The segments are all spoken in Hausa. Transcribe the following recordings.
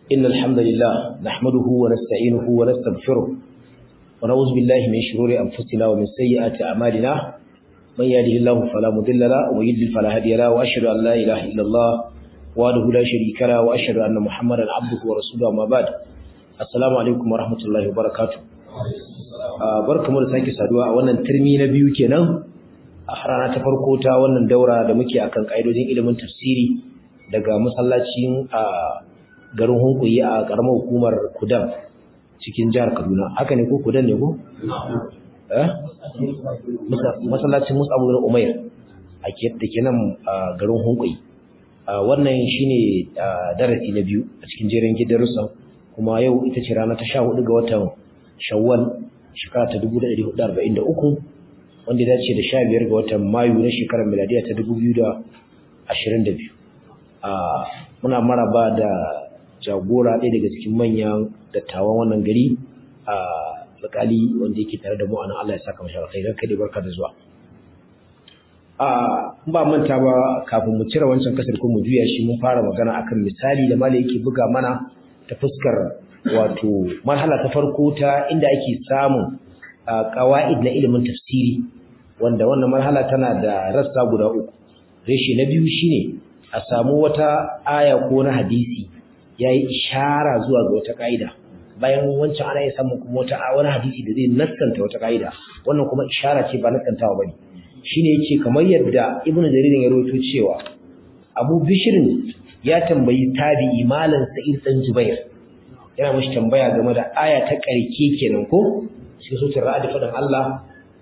إن الحمد لله نحمده ونستعينه ونستغفره ونعوذ بالله من شرور أنفسنا ومن سيئات أعمالنا من يهده الله فلا مضل له ويضلل فلا هادي له وأشهد أن لا إله إلا الله وحده لا شريك له وأشهد أن محمدا عبده ورسوله أما بعد السلام عليكم ورحمة الله وبركاته barkamu da sake saduwa a wannan turmi na biyu kenan a rana ta farko ta wannan daura da muke akan ƙa'idojin ilimin tafsiri daga masallacin a garin hunkuyi a ƙaramar hukumar kudan cikin jihar kaduna haka ne ko kudan ne ko? eh? masallacin musa abu umair a da ke nan garin hunkuyi wannan shine darasi na biyu a cikin jerin gidarusa kuma yau ita ce rana ta sha hudu ga watan shawwal shekara ta 1443 wanda ya dace da 15 ga watan Mayu na shekarar miladiya ta 2022 a muna maraba da jagora ɗaya daga cikin manyan dattawan wannan gari a alƙali wanda yake tare da mu anan Allah ya saka mashi alkhairi kai barka da zuwa a ba manta ba kafin mu cire wancan kasar ko mu juya shi mun fara magana akan misali da malai yake buga mana ta fuskar wato marhala ta farko ta inda ake samun qawaid na ilimin tafsiri wanda wannan marhala tana da rassa guda uku reshe na biyu shine a samu wata aya ko na hadisi yayi ishara zuwa ga wata kaida bayan wancan ana iya samun kuma wata wani hadisi da zai nassanta wata kaida wannan kuma ishara ce ba nassantawa bane shine yace kamar yadda ibnu jarir ya rawaito cewa abu bishirin ya tambayi tabi'i malam sa'id dan jubair yana mashi tambaya game da aya ta ƙarke kenan ko cikin sutar ra'adi faɗin Allah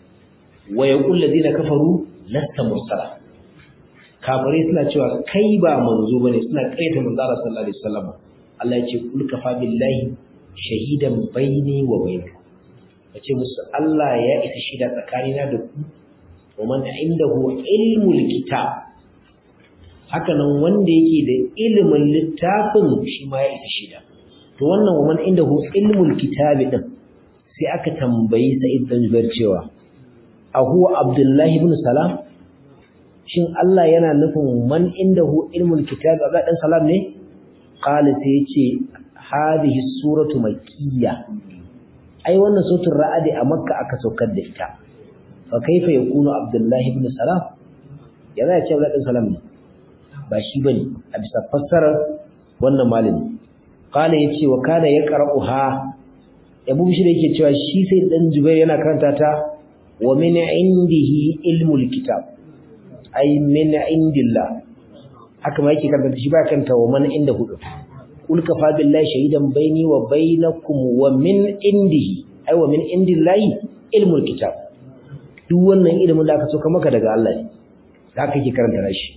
wa yaqul ladina kafaru lasta mursala kafirai suna cewa kai ba manzo bane suna kaita manzo Allah sallallahu alaihi wasallam Allah ya ce kul kafa billahi shahidan baini wa bainakum yace musu Allah ya isa shida tsakanina da ku wa man indahu ilmul kitab haka nan wanda yake da ilimin littafin shi ma ya isa shida to wannan waman inda hu ilmul kitabi din sai aka tambayi Sa'id bin Jubair cewa a huwa Abdullahi ibn Salam shin Allah yana nufin man inda hu ilmul kitabi Abdullahi dan Salam ne qala sai yace hadhihi suratu makkiyya ai wannan suratul ra'd a makka aka saukar da ita fa kaifa yakunu Abdullahi ibn Salam yana ya ce Abdullahi dan Salam ne ba shi bane a bisa fassarar wannan malami qala yace wa kana yaqra'uha Abu Bishir yake cewa shi sai dan Jubair yana karanta ta wa min indihi ilmul kitab ay min indillah haka ma yake karanta shi ba kanta wa man inda hudu kul kafa billahi shahidan baini wa bainakum wa min indihi ay wa min indillahi ilmul kitab duk wannan ilimin da aka so maka daga Allah ne haka yake karanta shi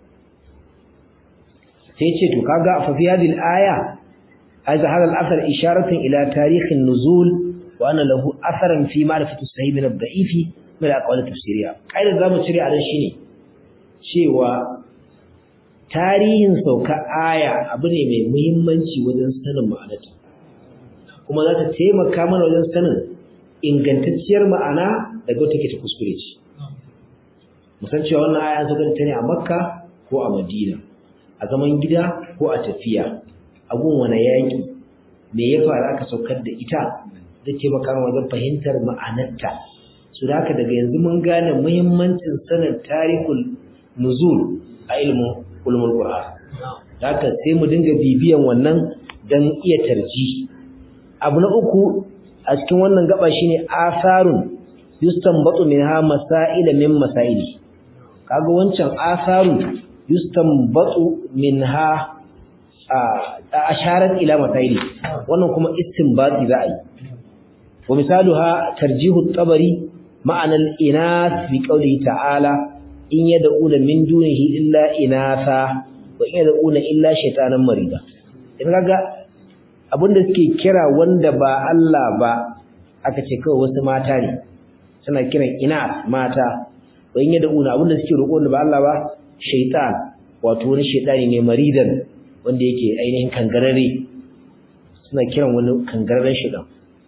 sai ce to kaga fa fi hadhihi al-aya hadha hadha al-athar isharatun ila tarikh an-nuzul wa anna lahu atharan fi ma'rifati as-sahih min ad-da'if min al-aqwal at-tafsiriyya kaida zamu cire a nan shine cewa tarihin sauka aya abu ne mai muhimmanci wajen sanin ma'anarta kuma za ta taimaka mana wajen sanin ingantacciyar ma'ana daga take ta kuskure ce musan cewa wannan aya an sauka ta ne a makka ko a madina a zaman gida ko a tafiya abun wani yaƙi me ya faru aka saukar da ita zai taimaka wajen fahimtar ma'anarta su da haka daga yanzu mun gane muhimmancin sanin tarihul nuzul a ilimin ulumul qur'an da haka sai mu dinga bibiyan wannan dan iya tarji abu na uku a cikin wannan gaba shine asarun yustanbatu minha masaila min masaili kaga wancan asarun yustanbatu minha asharat ila masaili wannan kuma istinbati za a yi wa misaluha tarjihu at-tabari ma'ana al-inath bi qawlihi ta'ala in yad'una min dunihi illa inatha wa in yad'una illa shaytanan marida in kaga abinda suke kira wanda ba Allah ba aka ce kawai wasu mata ne suna kiran inath mata wa in yad'una abinda suke roƙo wanda ba Allah ba shaytan wato wani shaytani ne maridan wanda yake ainihin kangarare suna kiran wani kangararen shaytan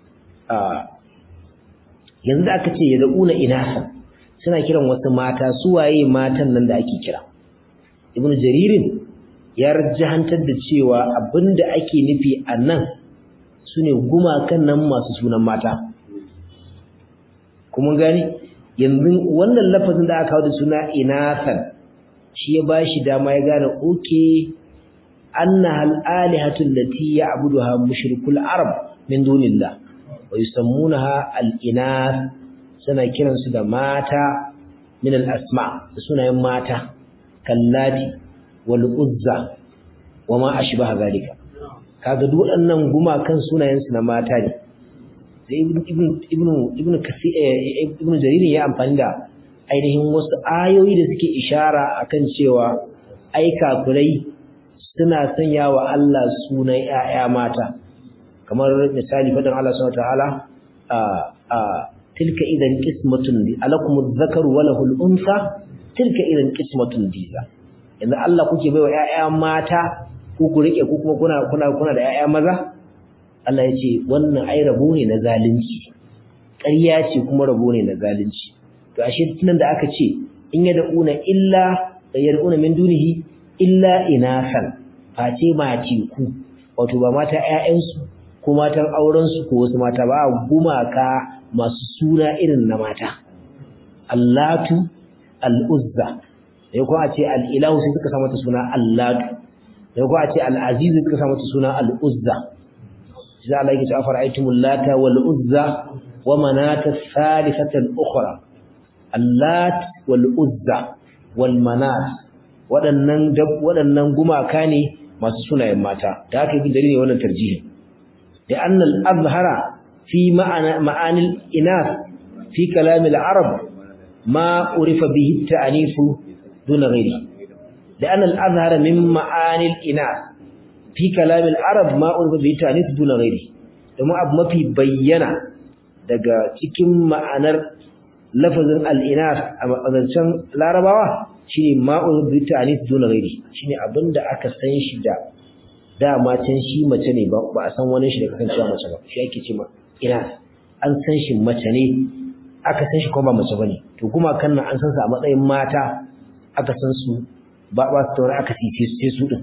yanzu da aka ce ya da'una inasa suna kiran wasu mata su waye matan nan da ake kira ibn jaririn ya rajahantar da cewa abinda ake nufi a nan sune gumakan nan masu sunan mata kuma gani yanzu wannan lafazin da aka kawo da suna inathan shi ya bashi dama ya gane oke annaha al-alihatu allati ya'buduha mushrikul arab min dunillah wa yusammunaha al-inath suna kiransu da mata min al-asma da sunayen mata kallati wal uzza wama ashbaha zalika kaga duk waɗannan gumakan sunayen su na mata ne sai ibnu ibnu ibnu kasi ibnu jarir ya amfani da ainihin wasu ayoyi da suke ishara akan cewa ai kafirai suna sanya wa Allah sunan ƴaƴa mata kamar misali fadan Allah subhanahu wataala a a tilka idan qismatun alakumuz zakaru wa lahul unsa tilka idan qismatun diza yanzu Allah kuke baiwa ƴaƴa mata ku ku rike ku kuma kuna kuna kuna da ƴaƴa maza Allah ya ce wannan ai rabo ne na zalunci ƙarya ce kuma rabo ne na zalunci to ashe tunan da aka ce in yad'una illa yad'una min dunihi illa inasan face mace ku wato ba mata ƴaƴansu ko matan aurensu ko wasu mata ba gumaka masu suna irin na mata allatu al'uzza da ko a ce al'ilahu sai suka sa mata suna allatu da ko a ce al'azizu suka sa mata suna al'uzza shi za a laiki ta fara'aitumul lata wal uzza wa manata salisatan ukhra allat wal uzza wal manat waɗannan waɗannan gumaka ne masu sunayen mata da haka yi dalilin wannan tarjihin da annal azhara fi ma'ana ma'anil inas fi kalamil arab ma urifa bihi ta'anifu duna ghairi da annal azhara min ma'anil inas fi kalamil arab ma urifa bihi ta'anifu duna ghairi domin abu mafi bayyana daga cikin ma'anar lafazin al-inas a mazancen larabawa shine ma'ul bi ta'anis duna ghairi shine abinda aka san shi da dama can shi mace ne ba ba a san wani shi da kasancewa mace ba shi ake cewa ina an san shi mace ne aka san shi kuma ba mace bane to kuma kan nan an san su a matsayin mata aka san su ba ba su tauri aka sice su sai su din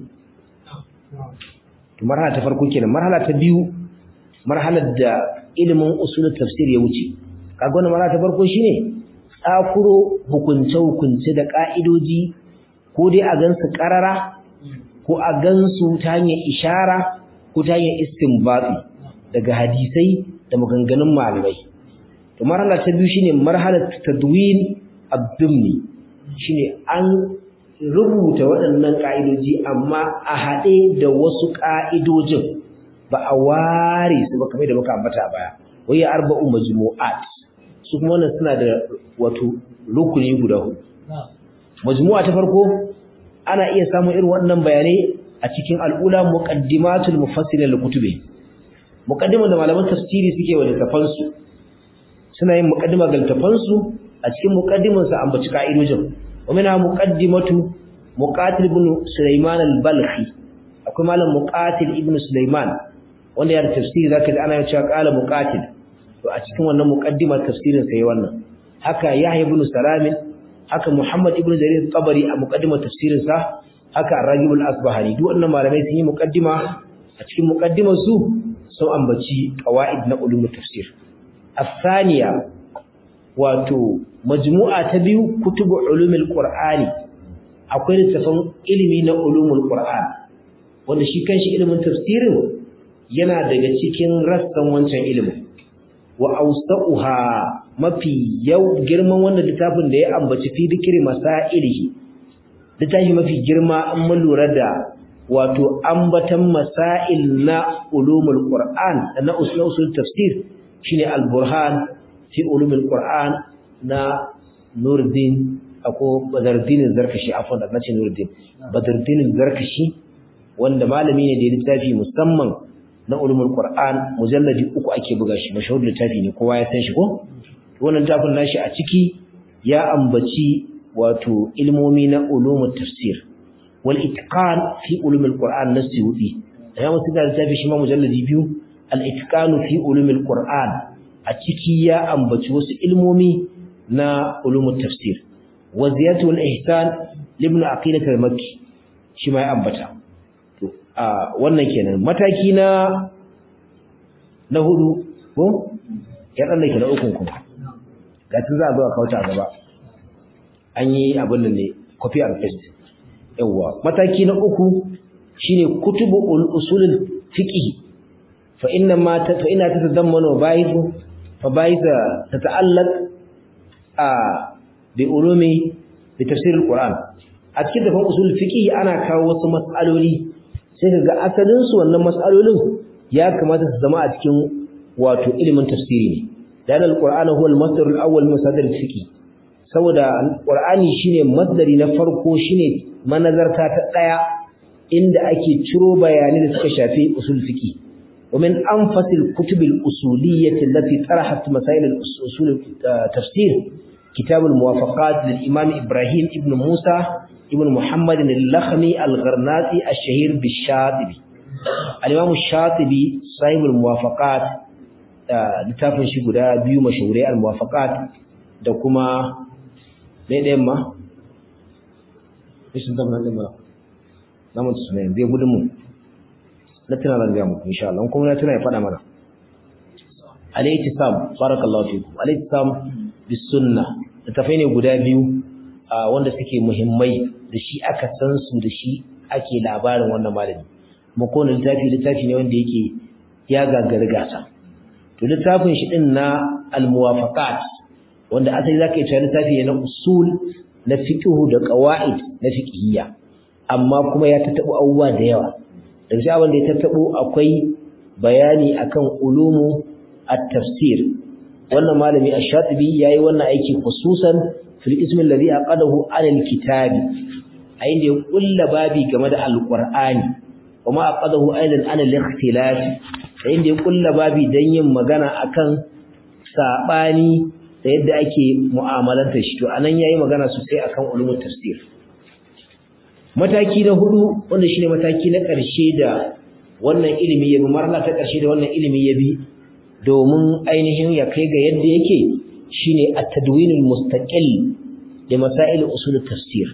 to marhala ta farko kenan marhala ta biyu marhalar da ilimin usulul tafsir ya wuce kaga wannan marhala ta farko shine tsakuro hukunce-hukunce da ƙa'idoji ko dai a gansu ƙarara ko a gansu ta hanyar ishara ko ta hanyar istinbati daga hadisai da maganganun malamai. To marhala ta biyu shine marhalar tadwin abdumni shine an rubuta waɗannan ƙa'idoji amma a haɗe da wasu ƙa'idojin ba a ware su ba kamar da muka ambata baya. Wai arba'u majmu'at su kuma wannan suna da wato rukuni guda hudu majmu'a ta farko ana iya samun irin wannan bayanai a cikin al'ula muqaddimatul mufassirin likutubi muqaddiman da malaman tafsiri suke wa littafan su suna yin muqaddima ga littafan su a cikin muqaddiman sa ambaci ka'idojin wamina muqaddimatu muqatil ibn sulaiman al-balkhi akwai malam muqatil ibn sulaiman wanda ya da tafsiri zaka ji ana cewa qala muqatil to a cikin wannan muqaddimar tafsirin sai wannan haka Yahya ibn Salam haka Muhammad ibn Jarir Tabari a muqaddimar tafsirin sa haka Ar-Ragib al-Asbahani duk wannan malamai sun yi muqaddima a cikin muqaddimar su sun ambaci qawaid na ulumul tafsir الثانية wato majmu'a ta biyu kutubu ulumul qur'ani akwai littafin ilimi na ulumul qur'an wanda shi kanshi ilimin tafsirin yana daga cikin rassan wancan ilimin wa awsa'uha mafi yau girman wannan littafin da ya ambaci fi dikri masailihi littafi mafi girma an mun lura da wato ambatan masail na ulumul qur'an na usul tafsir shine al-burhan fi ulumul qur'an na Nuruddin ako Badruddin Zarkashi afwan da nace Nuruddin Badruddin Zarkashi wanda malami ne da ya littafi musamman na ulumul qur'an mujalladi uku ake buga shi mashahur littafi ne kowa ya san shi ko wannan littafin nashi a ciki ya ambaci wato ilmomi na ulumul tafsir wal itqan fi ulumul qur'an na Suyuti ya musu da littafi shi ma mujalladi biyu al itqan fi ulumul qur'an a ciki ya ambaci wasu ilmomi na ulumul tafsir wa ziyatu al ihsan ibn aqilah al makki shi ma ya ambata a wannan kenan mataki na na hudu ko ya dan ke na ukun kuma ga tun za a zo a kauta a gaba an yi abin nan ne copy and paste yawa mataki na uku shine kutubu usulul fiqh fa inna ma ta fa inna tatadammanu baithu fa baitha tata'allaq a bi ulumi bi tafsir alquran a cikin dafan usul fiqh ana kawo wasu mas'aloli sai kaga asalin su wannan mas'alolin ya kamata su zama a cikin wato ilimin tafsiri ne dan alquran huwa almasdar alawwal min masadir fiqh saboda alqurani shine masdari na farko shine manazarta ta daya inda ake ciro bayanai da suka shafi usul fiqh ومن أنفس الكتب الأصولية التي طرحت مسائل الأصول التفسير كتاب الموافقات للإمام إبراهيم ابن موسى ابن محمد اللخمي الغرناطي الشهير بالشاطبي الإمام الشاطبي صاحب الموافقات littafin shi guda biyu mashahurai al-muwafaqat da kuma ɗaya ma ishin zama ɗin ba na mutu sunayen zai gudun mu na tuna zan gaya muku insha Allah kuma na tuna ya faɗa mana al-ittisam barakallahu fikum al-ittisam bis sunna littafai ne guda biyu wanda suke muhimmai da shi aka san su da shi ake labarin wannan malami kuma kowane littafi littafi ne wanda yake ya gagari gasa to littafin shi din na al-muwafaqat wanda asali zaka yi cewa littafi ne na usul na fiqh da qawaid na fiqhiyya amma kuma ya tattabo abubuwa da yawa daga shi abin da ya tattabo akwai bayani akan ulumu at-tafsir wannan malami ash-shatibi yayi wannan aiki khususan fil ism alladhi aqadahu ala al-kitabi a inda ya kulla babi game da al-qur'ani kuma aqadahu aidan ala al-ikhtilaf a inda ya kulla babi dan yin magana akan sabani da yadda ake mu'amalanta shi to anan yayi magana sosai akan ulumul tafsir mataki na hudu wanda shine mataki na ƙarshe da wannan ilimi ya bi marla ta ƙarshe da wannan ilimi ya bi domin ainihin ya kai ga yadda yake shine at-tadwinul mustaqil da masail usul tafsir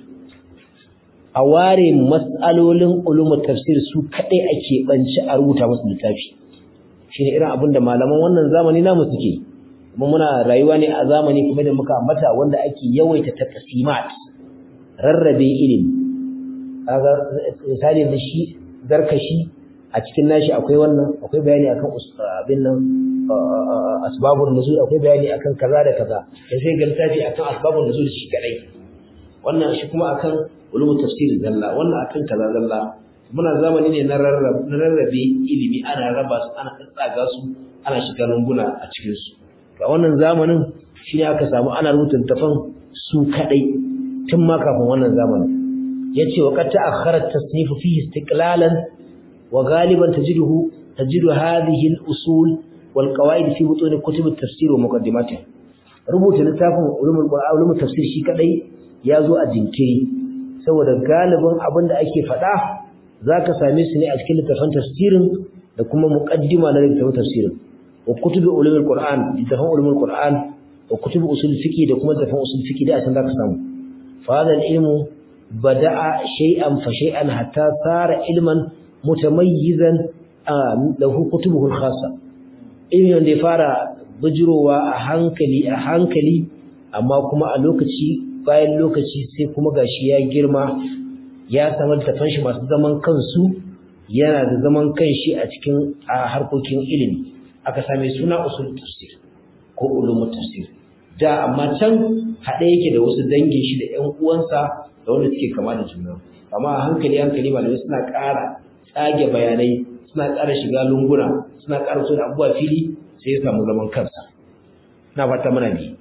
a ware mas'alolin ulumul tafsir su kadai ake banci a rubuta musu littafi shine irin abin da malaman wannan zamani namu suke kuma muna rayuwa ne a zamani kuma da muka ambata wanda ake yawaita taqsimat rarrabe ilimi kaga misali da shi zarkashi a cikin nashi akwai wannan akwai bayani akan abin nan asbabun nuzul akwai bayani akan kaza da kaza da sai ga littafi akan asbabun nuzul shi kadai wannan shi kuma akan ulumul tafsir zalla wannan akan kaza zalla muna zamani ne na rarrabe ilimi ana raba su ana tsaga su ana shiga lunguna a cikin su to wannan zamanin shine aka samu ana rubuta tafan su kadai tun ma kafin wannan zamanin yace wa qad ta'akhkhara at-tasnif fihi istiqlalan wa ghaliban tajiduhu tajidu hadhihi al-usul wal qawaid fi butun kutub at-tafsir wa muqaddimatiha rubuta littafin ulumul qur'an ulumul tafsir shi kadai yazo a jinkiri saboda galibin abinda ake fada zaka same su ne a cikin littafin tafsirin da kuma muqaddima na littafin tafsirin wa kutub ulumul qur'an littafin ulumul qur'an wa kutub usul fiqh da kuma littafin usul fiqh da san zaka samu fa hadha al-ilmu bada'a shay'an fa shay'an hatta sara ilman mutamayyizan lahu kutubuhu al-khassa ilmi wanda ya fara bijirowa a hankali a hankali amma kuma a lokaci bayan lokaci sai kuma gashi ya girma ya samu tafan shi masu zaman kansu yana da zaman kanshi a cikin harkokin ilimi aka same suna usul tafsir ko ulumul tafsir da amma can haɗe yake da wasu dangin shi da ƴan uwansa da wanda suke kama da juna amma a hankali hankali malamai suna ƙara tsage bayanai suna ƙara shiga lunguna suna ƙara so da abubuwa fili sai ya samu zaman kansa na fata mana ne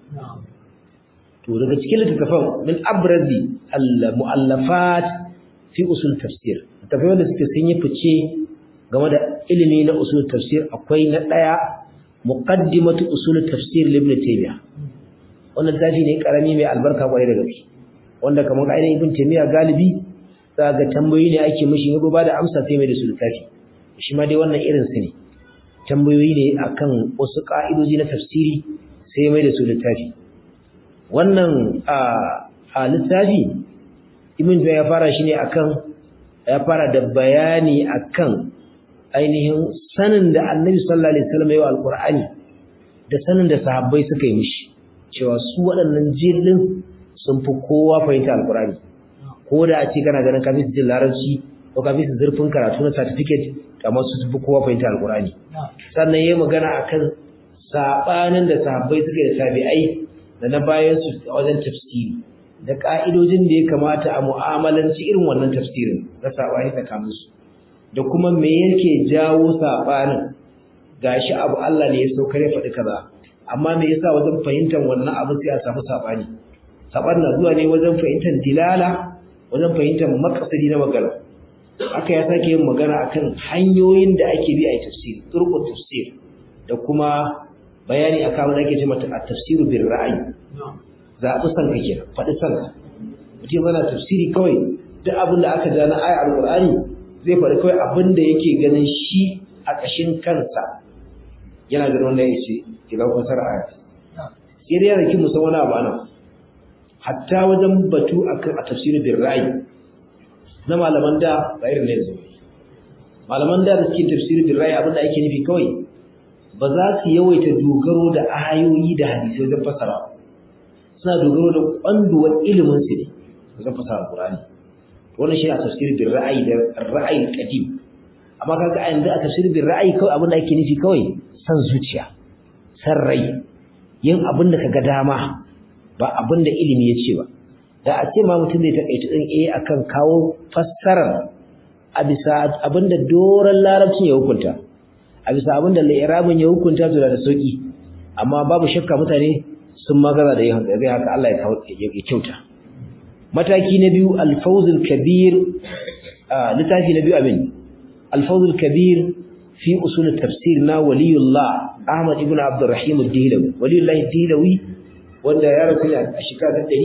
to daga cikin littattafan min abrazi al-mu'allafat fi usul tafsir littattafai wanda suke sun yi fice game da ilimi na usul tafsir akwai na ɗaya muqaddimatu usul tafsir ibn taymiyyah wannan littafi ne karami mai albarka kwarai da gaske wanda kamar ainihin ibn taymiyyah galibi za ga tambayoyi ne ake mishi ya ba da amsa sai mai da su littafi shi ma dai wannan irin su ne tambayoyi ne akan wasu ka'idoji na tafsiri sai mai da su littafi wannan a littafi ibn ya fara shi ne akan ya fara da bayani akan ainihin sanin da Annabi sallallahu alaihi wasallam ya yi alqur'ani da sanin da sahabbai suka yi mishi cewa su waɗannan jillin sun fi kowa fahimta alqur'ani ko da a ce kana ganin kafin su jin larabci ko kafin su zurfin karatu na certificate kamar su fi kowa fahimta alqur'ani sannan yayi magana akan sabanin da sahabbai suka yi da tabi'ai da na bayan su a wajen tafsiri da ka'idojin da ya kamata a mu'amalanci irin wannan tafsirin na sabani tsakanin su da kuma me yake jawo sabanin gashi abu Allah ne ya saukar ya faɗi kaza amma me yasa wajen fahimtar wannan abu sai a samu sabani saban na zuwa ne wajen fahimtar dilala wajen fahimtar makasadi na magana aka ya sake yin magana akan hanyoyin da ake bi a tafsiri turqut tafsir da kuma bayani akan wanda ake cewa at-tafsiru bil ra'yi zaɓi san ka kenan faɗi san ka mutum yana tafsiri kawai duk abin da aka ja na ayar alqur'ani zai faɗi kawai abin da yake ganin shi a ƙashin kansa yana ganin wanda ya ce idan fasara aya sai dai yana kin musan wani abu anan hatta wajen batu akan a tafsirin bil ra'yi na malaman da ba irin ne yanzu malaman da da suke tafsirin bil ra'yi abin da ake nufi kawai ba za su yawaita dogaro da ayoyi da hadisai wajen fasara suna dogaro da kwanduwar ilimin su ne wajen fasara Qur'ani wannan shi a tafsirin bil ra'yi da ra'ayi qadim amma kaga a yanzu a tafsirin bil ra'yi kawai abin da ake nufi kawai san zuciya san rai yin abin da kaga dama ba abin da ilimi ya ce ba da a ce ma mutum zai taƙaita ɗin eh akan kawo fassarar a bisa abin da doron larabcin ya hukunta a bisa abin da lairabin ya hukunta to da sauƙi amma babu shakka mutane sun magaza da yin haka zai haka Allah ya kyauta mataki na biyu alfawzul kabir littafi na biyu abin alfawzul kabir fi usul tafsir na waliyullah Ahmad ibn Abdurrahim ad-Dilawi waliyullah ad-Dilawi wanda ya rasu a shekara ta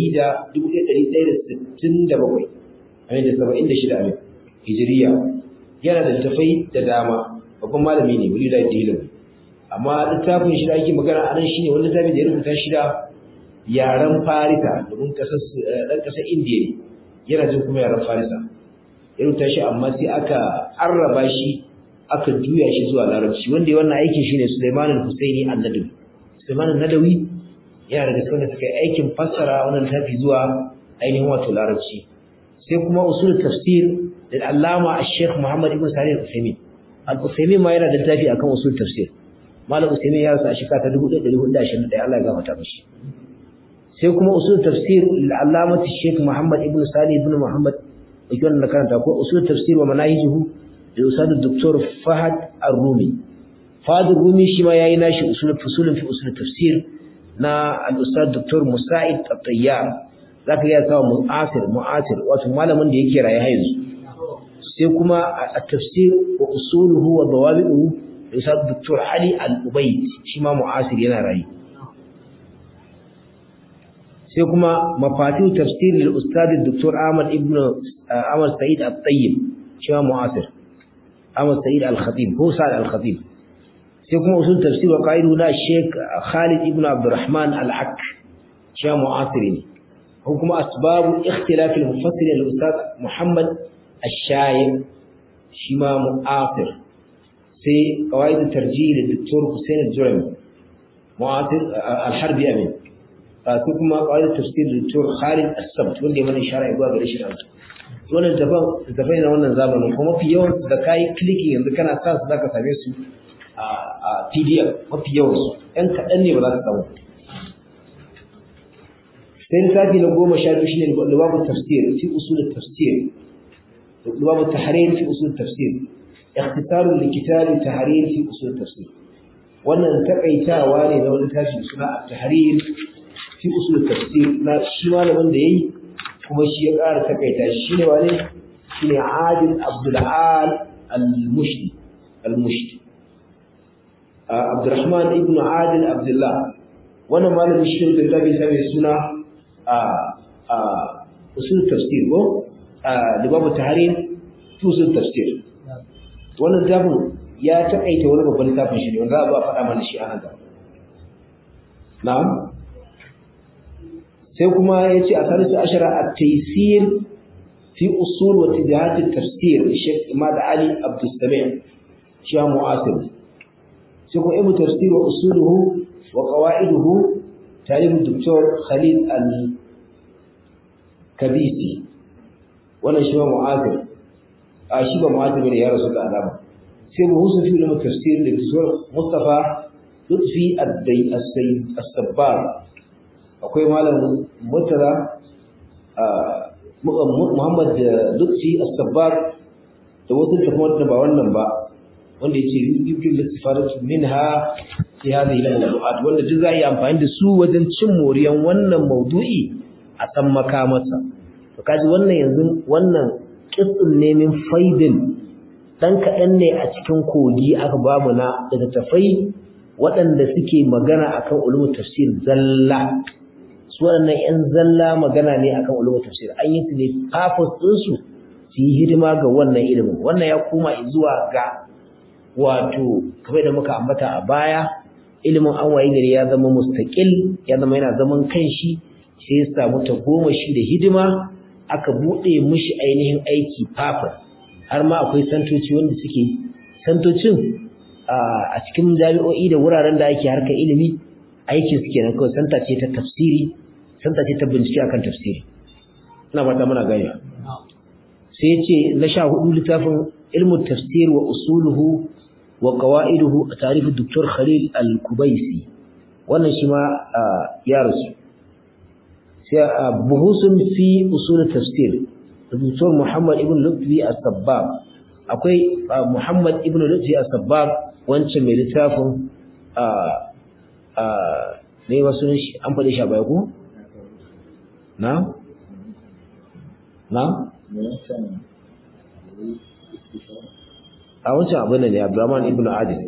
1167 amin da 76 amin hijiriya yana da tafai da dama babban malami ne waliyullah ad-Dilawi amma littafin shi da ake magana a nan shine wani littafi da ya rubuta shi da yaren Farisa domin kasar dan kasar Indiya ne yana jin kuma yaren Farisa ya rubuta shi amma sai aka arraba shi aka juya shi zuwa larabci wanda ya wannan aikin shine Sulaiman al-Husaini an-Nadawi Sulaiman an-Nadawi yana daga cikin da suka yi aikin fassara wannan tafi zuwa ainihin wato larabci sai kuma usul tafsir da Allama Sheikh Muhammad ibn Salih al-Uthaymeen al-Uthaymeen ma yana da tafi akan usul tafsir Malam Uthaymeen ya rasu a shekara ta 1421 Allah ya gafarta mishi sai kuma usul tafsir da Allama Sheikh Muhammad ibn Salih ibn Muhammad yake wannan karanta ko usul tafsir wa manahijuhu da Ustad Dr. Fahad Ar-Rumi. Fahad Ar-Rumi shi ma yayi nashi usul fusulun fi usul tafsir na al-Ustad Dr. Musa'id At-Tayyar. Zaka ga sawa mu'asir mu'asir wato malamin da yake raye yanzu. Sai kuma at-tafsir wa usuluhu wa dawabi'uhu da Ustad Dr. Ali Al-Ubayd shi ma mu'asir yana raye. sai kuma mafatihu tafsir lil Ustad Dr. Ahmad ibn Ahmad Sa'id At-Tayyib shi ma mu'asir. Ahmad Sa'id Al-Khatib ko Sa'id Al-Khatib sai kuma usul tafsir wa qaidu na Sheikh Khalid ibn Abdurrahman Al-Haq shi mu'asiri ne ko kuma asbabu ikhtilaf al-mufassir al-ustad Muhammad Ash-Shayib shi ma mu'asir sai qawaid tarjih al-Dr. Hussein Al-Jurami mu'asir al-Harbi amin sai kuma qawaid tafsir al-Dr. Khalid As-Sabt wanda ya mana ishara zuwa gare shi wannan daban dafai na wannan zamanin kuma mafi yawan da kai clicking yanzu kana sa su zaka same su a PDF mafi yawan su ɗan kaɗan ne ba za ka samu sai lissafi na goma sha biyu shine lubabu tafsir fi usul tafsir lubabu tahrir fi usul tafsir ikhtisar likitab tahrir fi usul tafsir wannan takaitawa ne na wani tashi suna tahrir fi usul tafsir na shi malamin da yayi kuma shi ya ƙara takaita shi ne wane shi ne adil abdul'al al-mushdi al-mushdi abdurrahman ibn adil abdullah wannan malamin shi da zabi sai suna a a usul tafsir ko da babu tahrir usul tafsir wannan tabin ya takaita wani babban littafin shi ne wanda za a faɗa mana shi a nan gaba na'am sai kuma ya ce a salisu ashara a taisir fi usul wa tijahat at-tafsir Sheikh Imad Ali Abdul Sami' shi mu'asir sai ko ibn tafsir wa usuluhu wa qawaiduhu talib Dr. Khalid Al-Kabisi wannan shi mu'asir a shi ba mu'asir ne ya rasu da alama sai mu husu fi ulum tafsir da Dr. Mustafa Lutfi As-Sabbar akwai malam Mutara Muhammad Lutfi As-Sabbar da wasu tafiyar da ba wannan ba wanda yace yubdil istifadat minha fi hadhihi al-mawdu'at wanda duk zai amfani da su wajen cin moriyan wannan maudu'i a san makamarsa to kaji wannan yanzu wannan qism ne min faidin dan kaɗan ne a cikin kogi aka bamu na daga tafai waɗanda suke magana akan ulumul tafsir zalla su waɗannan 'yan zalla magana ne akan ulumul tafsir an yi su ne purpose ɗinsu su yi hidima ga wannan ilimin wannan ya koma zuwa ga wato kamar da muka ambata a baya ilimin an waye gari ya zama mustaqil ya zama yana zaman kanshi sai ya samu ta goma shi da hidima aka buɗe mishi ainihin aiki purpose har ma akwai santoci wanda suke santocin a cikin jami'o'i da wuraren da ake harkar ilimi aikin su kenan kawai santa ce ta tafsiri santa ce ta bincike akan tafsiri ina fata muna gani sai ya ce na sha hudu littafin ilmu tafsir wa usuluhu wa qawaiduhu a tarihi Dr. Khalil Al-Kubaisi wannan shi ma ya rasu sai buhusun fi usul tafsir Dr. Muhammad ibn Lutfi As-Sabbab akwai Muhammad ibn Lutfi As-Sabbab wancan mai littafin a a ne wasu shi an faɗi shi a baya ko na na a wancan abin da ne Abdurrahman ibn Adil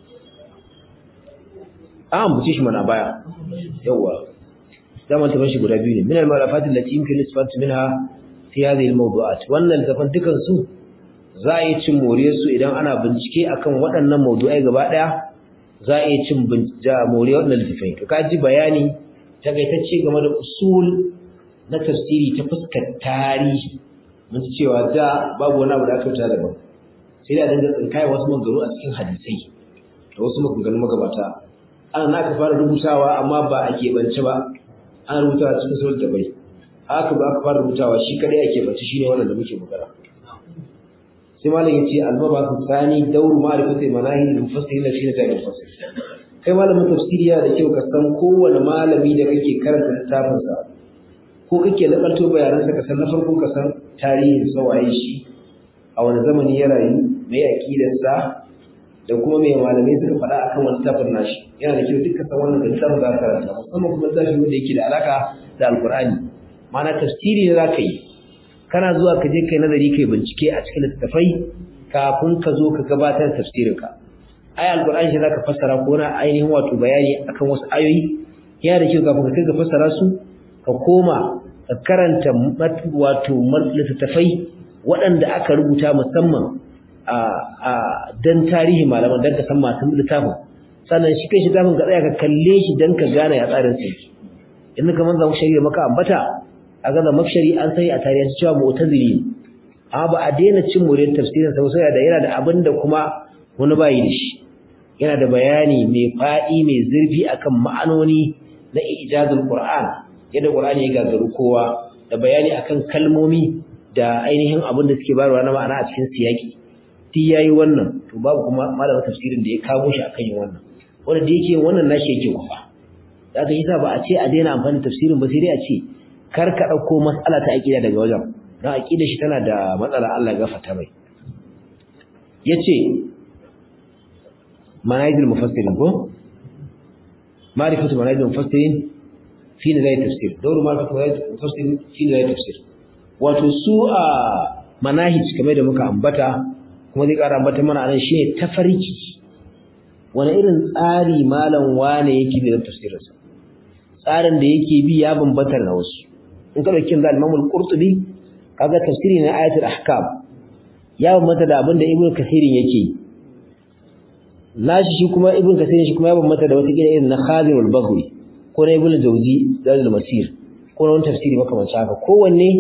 an ambace shi mana baya yawa zaman taban shi guda biyu ne min al-malafat allati yumkin isfat minha fi hadhihi al-mawdu'at wannan tafan dukan su za a yi cin moriyar su idan ana bincike akan waɗannan mawdu'ai gaba daya za a yi cin moriyar waɗannan littafai to ka ji bayani takaitacce game da usul na tafsiri ta fuskar tarihi mun ci cewa da babu wani abu da aka fita daban sai da dinga tsinkaya wasu maganganu a cikin hadisai da wasu maganganu magabata ana na aka fara rubutawa amma ba a keɓance ba ana rubutawa cikin sauran da bai haka ba aka fara rubutawa shi kadai a keɓance shi ne wannan da muke magana sai malam ya ce albaba su tsani dauru ma'arifatai manahin da mufassiri na shi na jami'in mufassiri kai malamin tafsiri yana da kyau ka san kowane malami da kake karanta littafinsa ko kake nakalto bayanansa ka san na farko ka san tarihin sawaye shi a wani zamani ya rayu mai aqidarsa da kuma mai malamai suka faɗa akan wani tafin nashi yana da kyau duka san wannan da littafin za ka karanta musamman kuma tafi wanda yake da alaka da alkur'ani ma'ana tafsiri ne za ka yi kana zuwa ka je kai nazari kai bincike a cikin littattafai kafin ka zo ka gabatar tafsirinka ai alkur'ani shi zaka fassara ko na ainihin wato bayani akan wasu ayoyi yana da kyau kafin ka kai ga fassara su ka koma ka karanta wato littattafai waɗanda aka rubuta musamman a dan tarihi malaman dan ka san masu littafin sannan shi kai shi tafin ka tsaya ka kalle shi dan ka gane ya tsarin sa yake in ka manzo shari'a maka ambata a ga makshari an sai a tarihi cewa mu'tazili amma ba a daina cin murin tafsirin sa sai da yana da abin da kuma wani bayi da shi yana da bayani mai faɗi mai zurfi akan ma'anoni na ijazul qur'an yadda qur'ani ya gagaru kowa da bayani akan kalmomi da ainihin abin da suke bayarwa na ma'ana a cikin siyaki ti yayi wannan to babu kuma malamin tafsirin da ya kawo shi akan yin wannan wanda da yake wannan nashi yake kufa da aka yi sa ba a ce a daina amfani tafsirin ba sai dai a ce kar ka dauko mas'ala ta aqida daga wajen dan aqida shi tana da matsala Allah ya gafarta mai yace manajil mufassirin ko ma'rifatu manajil mufassirin fi nazari tafsir dawru ma'rifatu manajil mufassirin fi nazari tafsir wato su a manahij kamar da muka ambata kuma zai ƙara ambata mana anan shine tafarki wani irin tsari malam wane yake bi da tafsirinsa tsarin da yake bi ya bambanta na wasu in ka dauki da Imam Al-Qurtubi kaga tafsiri na ayatul ahkam ya bambanta da abin da Ibn Kathirin yake nashi shi kuma Ibn Kathirin shi kuma ya bambanta da wata kila irin na Khadim al-Baghawi ko na Ibn Jawzi Zadul Masir ko na wani tafsiri makamancin haka kowanne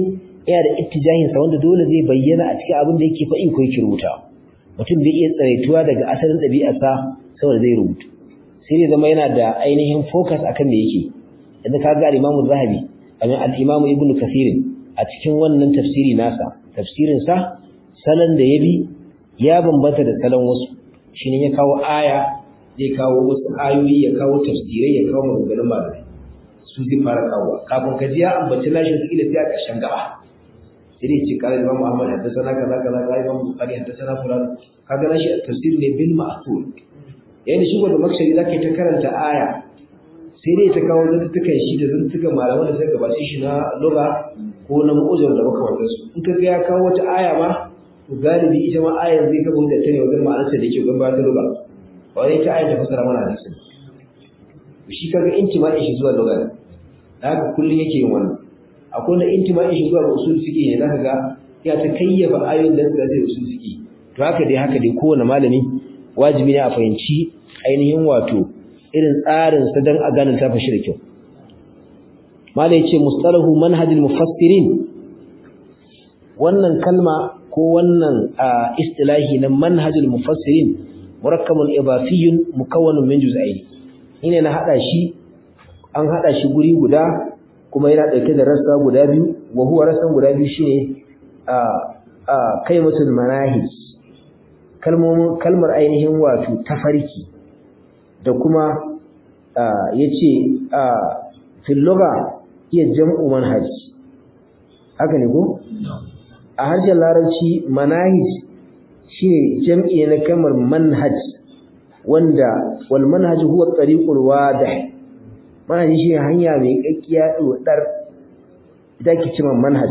yana da ittijahin sa wanda dole zai bayyana a cikin abin da yake faɗi ko yake rubuta mutum bai iya tsaraituwa daga asalin ɗabi'arsa saboda zai rubutu sai dai zama yana da ainihin focus akan me yake yanzu ka ga Imam Zahabi kamar al-Imam Ibn Kathir a cikin wannan tafsiri nasa tafsirin sa salon da ya bi ya bambanta da salon wasu shine ya kawo aya zai kawo wasu ayoyi ya kawo tafsirai ya kawo maganganun malamai su zai fara kawo kafin ka ji ya ambaci nashi su ila sai a ƙarshen gaba sai dai ce kala Imam Ahmad haddathana kaza kaza kaza Imam Bukhari haddathana fulan kaga nashi tafsir ne bil ma'thur yayin da shi da makshari zaka ta karanta aya sai dai ta kawo zantukan shi da zantukan malaman da suka gabace shi na lugha ko na mu'ujar da makamantansu in ka ga ya kawo wata aya ma galibi ita ma ayar zai gaba da ta ne wajen ma'anarsa da ke gaba ta lugha ba wani ta ayar ta fasara mana hadisin shi kaga intima'in shi zuwa lugha da haka kullum yake yin wannan akwai na intima'in shi zuwa ga usul fiqh ne zaka ga ya ta kayyafa ayoyin da suka zai usul fiqh to haka dai haka dai kowane malami wajibi ne a fahimci ainihin wato irin tsarin sa dan a gane ta fashi da kyau malai ce mustalahu manhajul mufassirin wannan kalma ko wannan istilahi na manhajul mufassirin murakkabun ibafiyyun mukawwanun min juz'aini ine na hada shi an hada shi guri guda kuma yana dauke da rassa guda biyu wa huwa rassan guda biyu shine a a kaimatul manahij kalmomin kalmar ainihin wato tafarki da kuma yace a fil lugha iya jam'u manhaj haka ne ko a harshen larabci manahij shine jam'i na kalmar manhaj wanda wal manhaj huwa tariqul wadih manhaj shi hanya mai kakkiya dodar ita ke cewa manhaj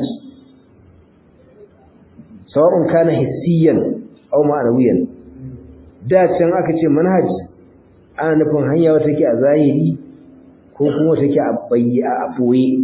sawa'un kana hissiyan aw ma'anawiyan da can aka ce manhaj ana nufin hanya wata take a zahiri ko kuma take a bayyana a boye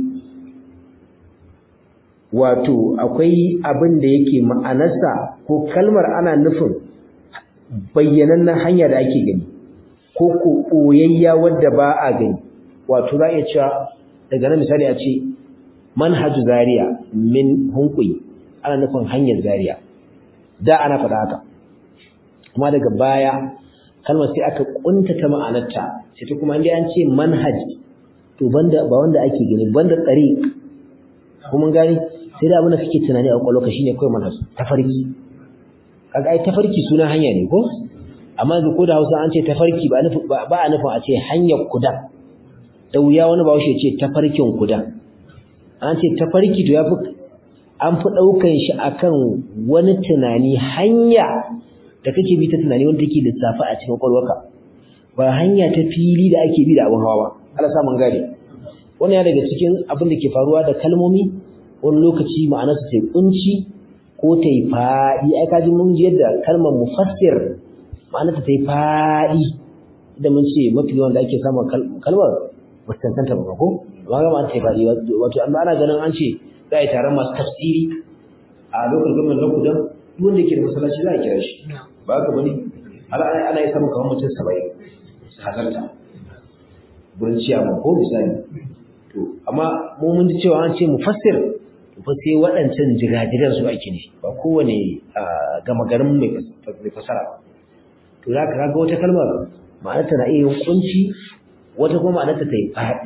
wato akwai abin da yake ma'anarsa ko kalmar ana nufin bayyanannen hanya da ake gani ko ko ɓoyayya wadda ba a gani wato za a iya cewa daga nan misali a ce manhaju zaria min hunkuyi ana nufin hanyar zaria da ana faɗa haka kuma daga baya kalmar sai aka kuntata ma'anarta sai ta kuma inda an ce manhaj to banda ba wanda ake gani banda tsari kuma gani sai da abin da kake tunani a kwakwalwarka shine kawai manhaj tafarki kaga ai tafarki suna hanya ne ko amma yanzu ko da Hausa an ce tafarki ba nufi ba a nufin a ce hanyar kuda da wuya wani ba ya ce tafarkin kuda an ce tafarki to yafi an fi daukan shi akan wani tunani hanya da kake bi ta tunani wanda take lissafi a cikin kwakwalwarka ba hanya ta fili da ake bi da abin hawa ba Allah sa mun gane wannan ya daga cikin abin da ke faruwa da kalmomi wani lokaci ma'anarsa ta kunci ko ta yi faɗi ai kaji mun ji yadda kalmar mufassir ma'anarta ta yi faɗi da mun ce mafi yawan da ake samun kalmar ba ta cancanta ba ko amma ga ma'ana ta yi faɗi wato amma ana ganin an ce za a yi taron masu tafsiri a lokacin gwamnan na kudan duk wanda yake da masallaci za a kira shi ba haka bane ana yi samun kamar mutum saba'in su hazarta gurin ciyaman ko misali to amma mu mun ji cewa an ce mufassir fa sai waɗancan jigajigan su ake ne ba kowane gama garin mai fasara ba to za ka kaga wata kalmar ma'anarta na iya kunci wata kuma ma'anarta ta yi faɗi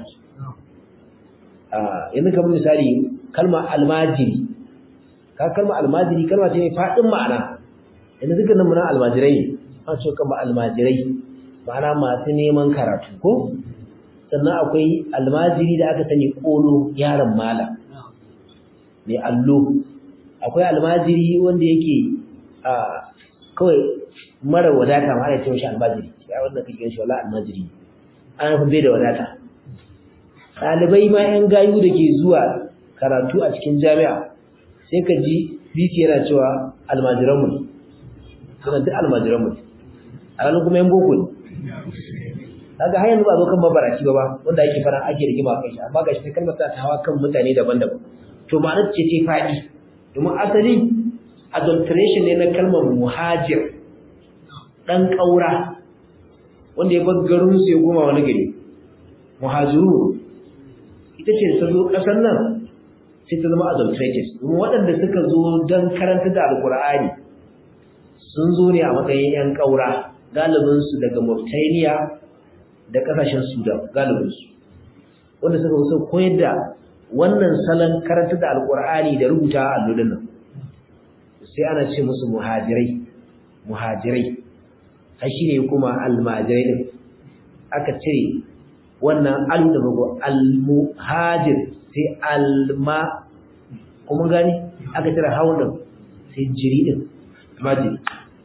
yanzu kamar misali kalmar almajiri ka kalmar almajiri kalma ce mai faɗin ma'ana yanzu dukkan nan muna almajirai an ce kama almajirai ma'ana masu neman karatu ko sannan akwai almajiri da aka sani ƙolo yaron malam mai allo akwai almajiri wanda yake a kawai mara wadata ma ana ce mashi almajiri ya wanda kake shi wala almajiri ana fi bai da wadata ɗalibai ma yan gayu da ke zuwa karatu a cikin jami'a sai ka ji biki yana cewa almajiranmu ne suna duk almajiranmu ne a ranar kuma yan boko ne kaga har yanzu ba zo kan mabaraci ba ba wanda ake fara ake rigima kai shi amma gashi ta kalmar ta hawa kan mutane daban-daban to ma'anar ce ce faɗi domin asali adulteration ne na kalmar muhajir ɗan ƙaura wanda ya bar garinsu ya goma wani gari muhajiru ita ce ta zo ƙasar nan sai ta zama adulterated domin waɗanda suka zo don karanta da alkur'ani sun zo ne a matsayin 'yan ƙaura galibinsu daga Mauritania da ƙasashen Sudan galibinsu wanda suka zo koyar da wannan salon karanta da alkur'ani da rubuta a allolin nan sai ana ce musu muhajirai muhajirai har shi ne kuma almajirai din aka cire wannan alu da bago almuhajir sai alma kuma gani aka cire hawan din sai jiri din majiri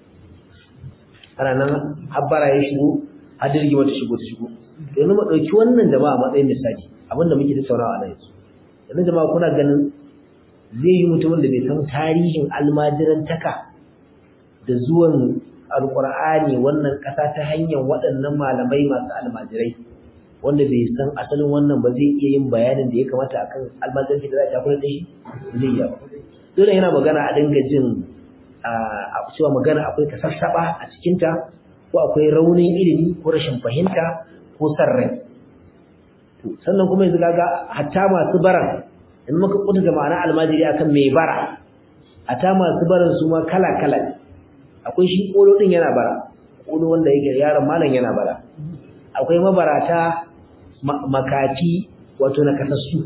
ana nan habbara ya shigo hadirgi wata shigo ta shigo yanzu mu dauki wannan jama'a matsayin misali abinda muke tattaunawa a nan yanzu yanzu jama'a kuna ganin zai yi mutumin da bai san tarihin almajirantaka da zuwan alkur'ani wannan ƙasa ta hanyar waɗannan malamai masu almajirai wanda bai san asalin wannan ba zai iya yin bayanin da ya kamata akan almajiranci da za a shafura da shi zai yi dole yana magana a dinga jin a cewa magana akwai kasassaɓa a cikinta ko akwai raunin ilimi ko rashin fahimta ko san rai sannan kuma yanzu kaga hatta masu baran in muka kuta da ma'ana almajiri akan mai bara hatta masu baran su ma kala kala akwai shi kolo din yana bara kolo wanda yake yaron malam yana bara akwai mabarata makafi wato na kasassu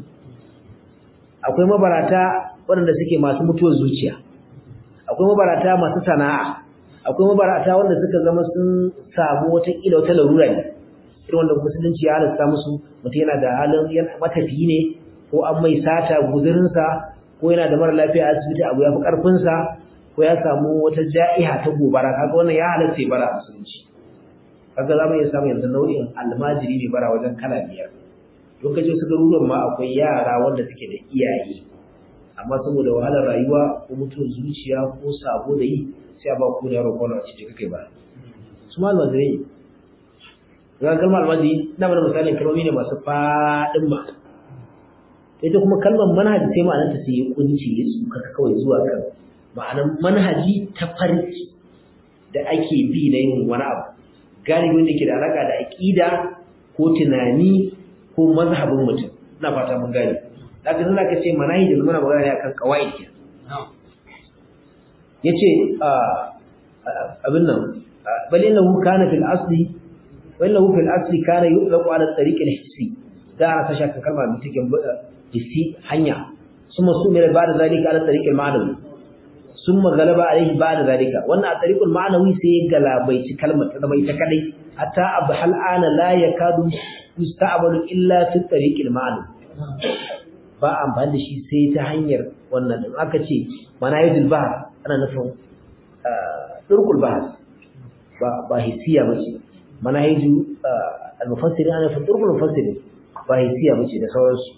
akwai mabarata waɗanda suke masu mutuwar zuciya akwai mabarata masu sana'a akwai mabarata wanda suka zama sun samu wata kila wata larura ne irin wanda musulunci ya halasta musu mutum yana da halin matafiyi ne ko an mai sata guzurinsa ko yana da mara lafiya a asibiti abu ya fi ƙarfinsa ko ya samu wata ja'iha ta gobara kaga wannan ya halatta ya bara a musulunci kaga za mu iya samun yanzu nau'in almajiri mai bara wajen kala biyar lokacin su garuruwan ma akwai yara wanda suke da iyaye amma saboda wahalar rayuwa ko mutuwar zuciya ko sabo da yi sai a ba ku da yaro kwallo a cikin kai ba su ma almajirai ne ga kalmar almajiri na mana misalin kalmomi ne masu faɗin ma ita kuma kalmar manhaji sai ma'anarta sai ya kunci ya tsuka kawai zuwa kan ma'anar manhaji ta farki da ake bi na yin wani abu galibin da ke da alaƙa da aƙida ko tunani ko mazhabin mutum ina fata mun gane zaka san zaka ce manahi da muna magana ne akan qawaid ke yace abin nan bal innahu kana fil asli wa innahu fil asli kana yutlaqu ala tariq al hissi da aka sasha kan kalmar mutukin hissi hanya ثم سمر بعد ذلك على الطريق المعنوي ثم غلب عليه بعد ذلك wannan a tariqul ma'nawi sai galabaici kalmar ta zama ita kadai hatta abhal ana la yakadu yusta'malu illa fi tariqil ma'nawi ba amfani da shi sai ta hanyar wannan din aka ce manayidul bahr ana nufin turkul bahr ba ba hisiya bace manahidu al-mufassiri ana nufin turkul mufassiri ba hisiya bace da sauransu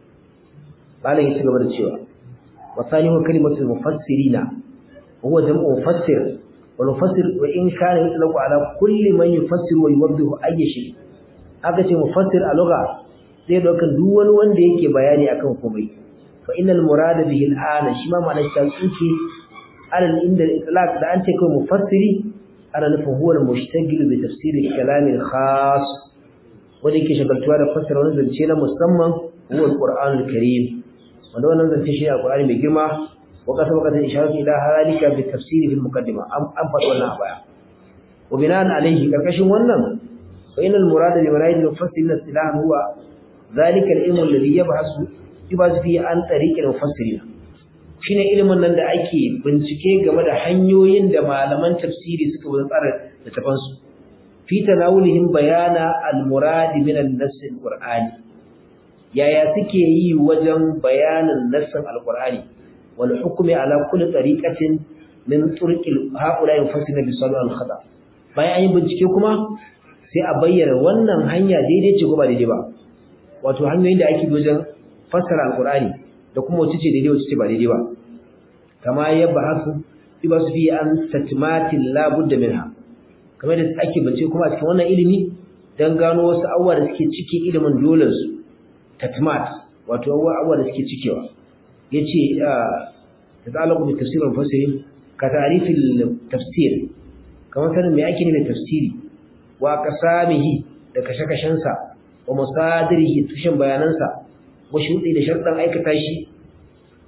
malam ya ci gaba da cewa wasani wa kalimatul mufassirina huwa jam'u mufassir wal mufassir wa in kana yutlaqu ala kulli man yufassiru wa yuwaddihu ayyi shay aka ce mufassir a lugha zai daukan duk wani wanda yake bayani akan komai fa innal murada bihi al'ana shi ma ma'anar ta tsuke alal inda itlaq da an ce kai mufassiri ana nufin huwa al-mushtagil bi tafsir al-kalam al-khas wanda yake shagaltuwa da fassara wani zance na musamman huwa al-qur'an al-karim wanda wannan zance shi al-qur'ani mai girma wa kasa wakatan isharatu ila halika bi tafsir fi al-muqaddima an faɗi wannan a baya wa bina'an alayhi karkashin wannan fa innal murada bi marayid al-mufassirin istilahan huwa ذلك العلم الذي يبحث يبحث فيه عن طريق المفسرين shine ilimin nan da ake bincike game da hanyoyin da malaman tafsiri suka bin tsara littafan su fi tanawulihim bayana al-murad min an-nass al-qur'ani yaya suke yi wajen bayanin nassin al-qur'ani wal hukmi ala kulli tariqatin min turqil haula yufassiruna bi salal al-khata bayan an yi bincike kuma sai a bayyana wannan hanya daidai ce ko ba daidai ba wato hanyoyin da ake wajen fassara alqur'ani da kuma wace ce daidai wace ce ba daidai ba kama ya bahasu ibasu fi an tatmatin la budda minha kamar da ake bace kuma a cikin wannan ilimi dan gano wasu abubuwa da suke cikin ilimin dole su tatmat wato abubuwa da suke cikewa yace ta'allaqu bi tafsir al-mufassirin ka ta'rifil tafsir kamar sanin me ake nufi tafsiri wa qasamihi da kashe-kashensa wa musadirihi tushen bayanansa wa shudi da sharɗan aikata shi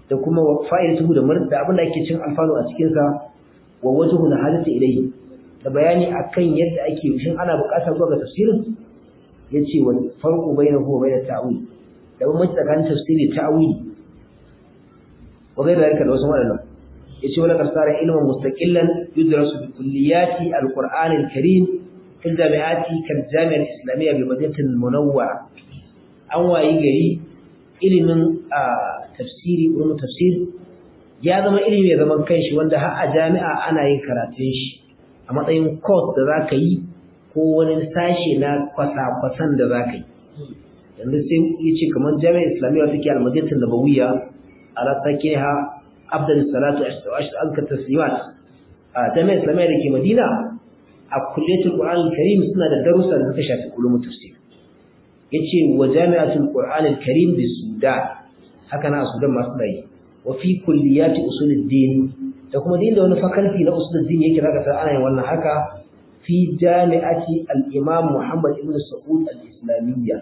da kuma fa'idatu da mar da abin da ake cin alfanu a cikin sa wa wajhu hajati ilayhi da bayani akan yadda ake shin ana buƙatar zuwa ga tafsirin yace wa farqu bainahu wa bainat ta'wil da bambanci tsakanin tafsiri ta'wili wa ghayr dhalika da wasu wadannan yace wala kasara ilman mustaqillan yudrasu bi kulliyati alquran alkarim fil jami'ati kal jami'a al-islamiyya bi madinati al-munawwara an wayi gari ilimin tafsiri ulum tafsir ya zama ilimi mai zaman kanshi wanda har a jami'a ana yin karatun shi a matsayin course da zaka yi ko wani sashe na kwasa-kwasan da zaka yi yanzu sai yace kamar jami'a islamiyya take al-madinati an-nabawiyya ala sakiha afdal salatu ashhadu anka taslimat a jami'ar islamiyya da ke madina a kulliyatul qur'an al-karim suna da darussa da suka shafi ulumul tafsir yace wa jami'atul qur'an al-karim bi sudan haka na sudan masu dai wa fi kulliyati usuluddin da kuma din da wani faculty na usuluddin yake zaka san ana yin wannan haka fi jami'ati al-imam muhammad ibn sa'ud al-islamiyya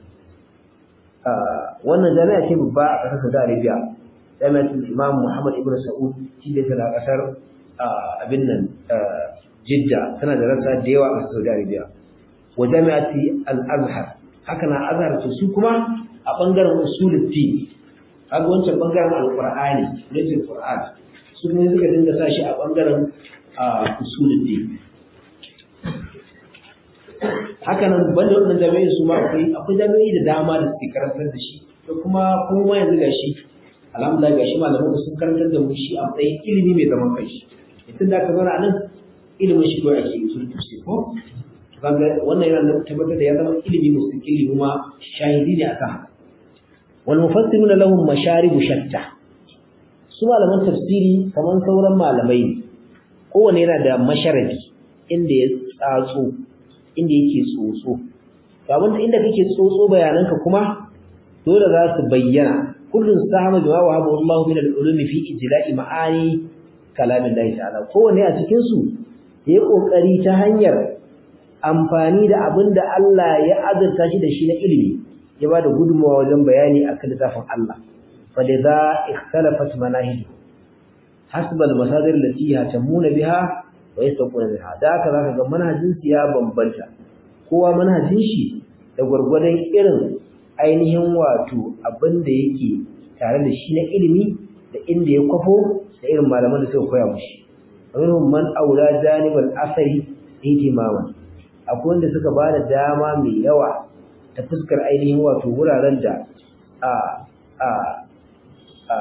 wannan jami'a ce babba a ƙasar Saudi Arabia jami'atul Imam Muhammad ibn Saud shi da tana ƙasar abin nan Jidda tana da rasa da yawa a Saudi Arabia wa jami'ati Al-Azhar haka na Azhar to su kuma a bangaren usuluddin kaga wancan bangaren Al-Qur'ani ne Qur'an su kuma suka dinga sa shi a bangaren usuluddin haka nan banda wannan jami'ai su ma akwai akwai jami'ai da dama da suke karantar da shi da kuma kuma yanzu gashi alhamdulillah gashi malaman sun karantar da mu shi a matsayin ilimi mai zaman kanshi idan da ka zauna nan ilimin shi ko ake usul tafsir ko kaga wannan yana da tabbatar da ya zama ilimi mustaqili kuma shahidi ne akan haka wal mufassiruna lahum masharibu shatta su malaman tafsiri kamar sauran malamai ne kowanne yana da masharabi inda ya tsatso inda yake tsotso to abinda inda kake tsotso bayananka kuma dole za su bayyana kullun sahama bima wa habu Allah min al-ulumi fi ijla'i ma'ani kalamin Allah ta'ala kowanne a cikin su yayi kokari ta hanyar amfani da abinda Allah ya azurta shi da shi na ilimi ya ba da gudunmawa wajen bayani akan littafin Allah falidha ikhtalafat manahij hasba al-masadir allati yatamuna biha wa yastaquna biha da haka zaka ga manhajin su ya bambanta kowa manhajin shi da gurgurdan irin ainihin wato abin da yake tare da shi na ilimi da inda ya kwafo da irin malaman da suka koya mushi minhum man aula janibal asari ihtimaman akwai wanda suka ba da dama mai yawa ta fuskar ainihin wato wuraren da a a a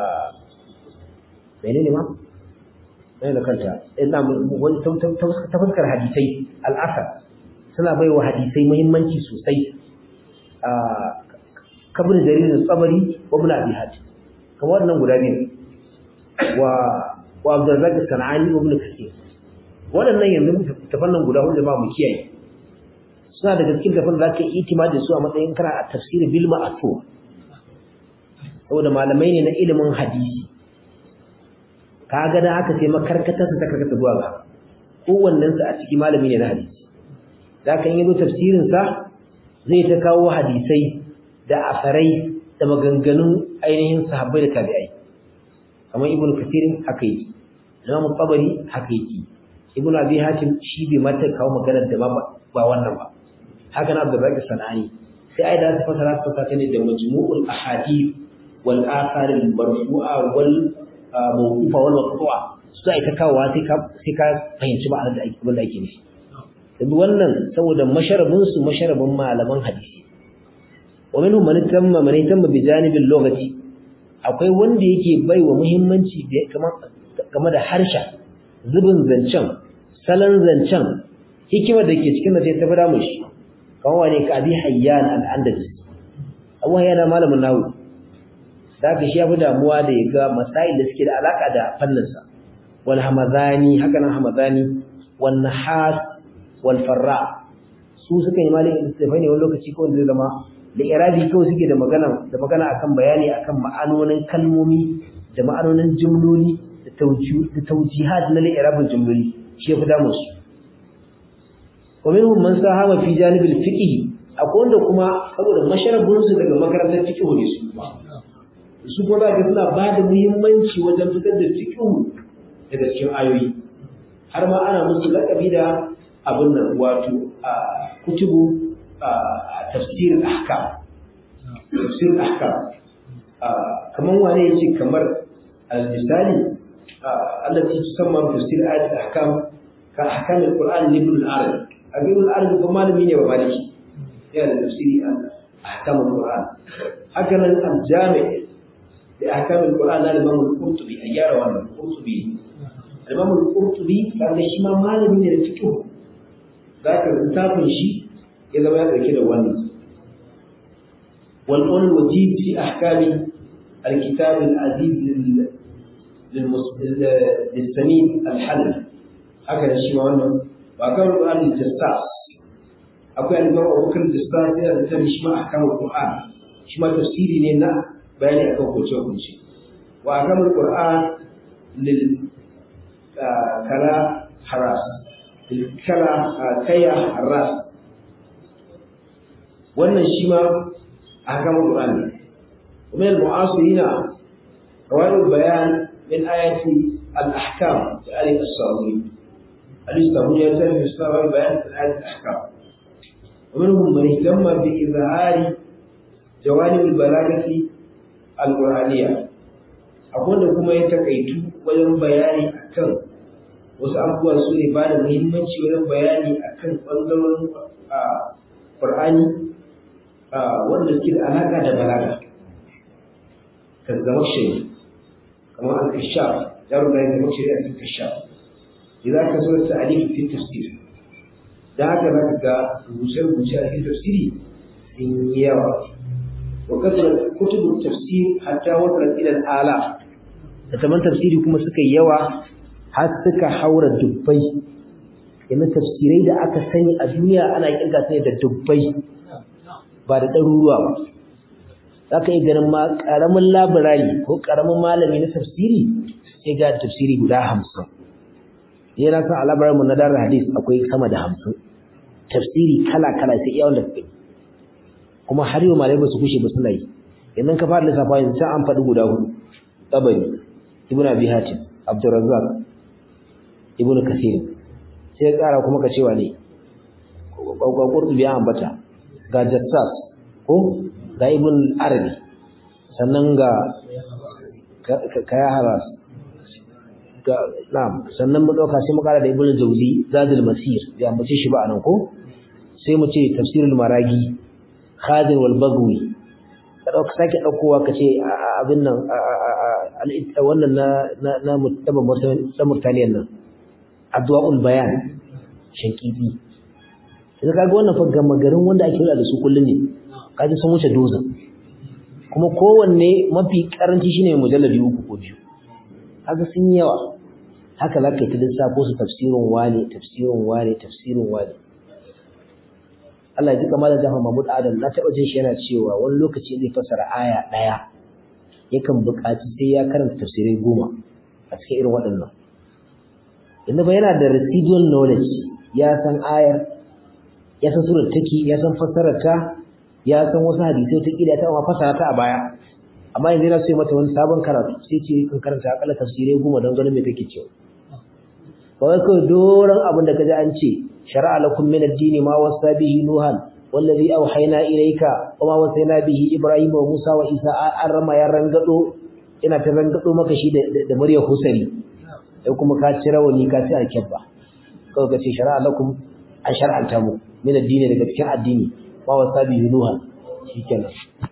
menene ma mai da kanta ina wani ta fuskar hadisai al'asar suna bai wa hadisai muhimmanci sosai a kabin jaririn tsabari wa ibn abi hatim kamar wannan guda biyu wa wa abdurrazzaq sanani wa ibn kathir waɗannan yanzu tafannan guda hudu ba mu kiyaye suna daga cikin tafan da zaka yi itimadi su a matsayin kana a tafsir bil ma'thur saboda malamai ne na ilimin hadisi kaga da aka sai makarkatar ta karkata zuwa ga kowannen su a ciki malami ne na hadisi zaka yi zo tafsirin sa zai ta kawo hadisai da asarai da maganganun ainihin sahabbai da tabi'ai kamar ibnu kathir haka yi imam tabari haka yake ibnu abi hatim shi bai mata kawo maganar da ba wannan ba haka na abdurrazzaq sanani sai ai da su fasara su fasara ne da majmu'ul ahadith wal athar al marfu'a wal mawqufa wal maqtu'a su ai ta kawo sai ka sai ka fahimci ma'anar da ake da ake nufi yanzu wannan saboda masharabin su masharabin malaman hadisi wa minhum man tamma man tamma bi janibil lughati akwai wanda yake baiwa muhimmanci game da harshen zubin zancen salon zancen hikimar da ke cikin da sai ta fada mushi kamar wane ka abi hayyan al-andalus abu hayyan malamin nawu da ka shi ya fi damuwa da ya ga masail da suke da alaka da fanninsa wal hamadani haka nan hamadani wal nahas wal farra su suka yi malin istifai ne wani lokaci ko zai zama da irabi kawai suke da magana da magana akan bayani akan ma'anonin kalmomi da ma'anonin jumloli da tawjihat na li'irabin jumloli shi ya fi damu su wa minhum man sahama fi janibil fiqh akwai wanda kuma saboda masharabun su daga makarantar fiqh ne su su ko za ka suna ba da muhimmanci wajen fitar da fiqhu daga cikin ayoyi har ma ana musu laƙabi da abin nan wato kutubu tafsir ahkam tafsir ahkam kamar wane yace kamar al-misali allati tusamma tafsir ayat ahkam ka ahkam al-Qur'an ibn al-Arabi ibn al-Arabi kuma malami ne ba maliki yana da tafsiri ahkam al-Qur'an haka nan al-Jami' da ahkam al-Qur'an na Imam al-Qurtubi ayyara wannan Qurtubi Imam al-Qurtubi kaga shi ma malami ne da fiqh zaka littafin shi ya zama ya dauke da wannan wal qawl wajib fi ahkami al-kitab al-aziz للسمين الحلبي هكذا shi ma wannan ba kan Qur'an al-Jassas akwai al-Imam Abu Bakr al-Jassas yana da shi ma ahkamul Qur'an shi ma tafsiri ne na bayani akan hukunce hukunce wa ahkamul Qur'an lil kala haras lil kala kaya haras wannan shi ma ahkamul Qur'an ne ومن المعاصرين رواه البيان من آية الأحكام لآل الصابوني الإسلامي يتم إسلام بيان آية الأحكام ومنهم من اهتم بإظهار جوانب البلاغة القرآنية أقول لكم يتكيت ويوم بياني أكن wasu abubuwa su ne ba da muhimmanci wajen bayani a kan ɓangarorin ƙur'ani wanda suke da alaƙa da balaga kan zama shiri kamar al-kashaf yaro da yake mace a kashaf idan ka so ta alif fi tafsir da haka zaka ga rubuce rubuce a cikin tafsiri sun yi yawa wa kasar kutubu tafsir hatta wata ila ala da taman tafsiri kuma suka yi yawa har suka haura dubbai yana tafsirai da aka sani a duniya ana kirga su da dubbai ba da ɗaruruwa ba za ka yi ganin ma ƙaramin labirari ko ƙaramin malami na tafsiri sai ga tafsiri guda hamsin yana san a labarinmu na darar hadis akwai sama da hamsin tafsiri kala-kala sai iya wanda kai kuma har yau malai ba su kushe ba suna yi idan ka fara lissafa yanzu sai an faɗi guda hudu tabari ibn abi hatim abdurrazzaq ibn kasir sai ya ƙara kuma ka cewa ne ƙwaƙwaƙwar biya ambata ga jassas ko ga ibn arabi sannan ga kaya haras ga na'am sannan mu dauka sai mu kara da ibn jawzi zadul masir ya mace shi ba anan ko sai mu ce tafsirul maragi khadir wal bagwi ka dauka sake daukowa ka ce abin nan wannan na na na mutaba murtaniyan nan adwaul bayan shankidi idan kaga wannan fa gama garin wanda ake da su kullun ne kaji sun wuce dozin kuma kowanne mafi karanci shine mujalladi uku ko biyu kaga sun yi yawa haka zaka yi ta lissafo su tafsirin wane tafsirin wane tafsirin wane Allah ya ji kamar da Jafar Mahmud Adam na taɓa jin shi yana cewa wani lokaci zai fassara aya ɗaya yakan buƙaci sai ya karanta tafsirai goma a cikin irin waɗannan inda ba yana da residual knowledge ya san ayar ya san surar take ya san fassarar ta ya san wasu hadisai ta kila ta ma fasara ta a baya amma yanzu yana so mata wani sabon karatu sai ce kan karanta akalla tafsirai goma don ganin me take cewa ba wai kawai doron abin da kaji an ce shar'a lakum min ad-din ma wasa bihi nuhan wallazi awhayna ilayka wa ma wasayna bihi ibrahim wa musa wa isa an rama ya rangado ina ta rangado maka shi da da murya husari sai kuma ka ci rawani ka ci alkebba kawai ka ce shar'a lakum an shar'anta mu min ad-din daga cikin addini ma wasa bihi nuhan shikenan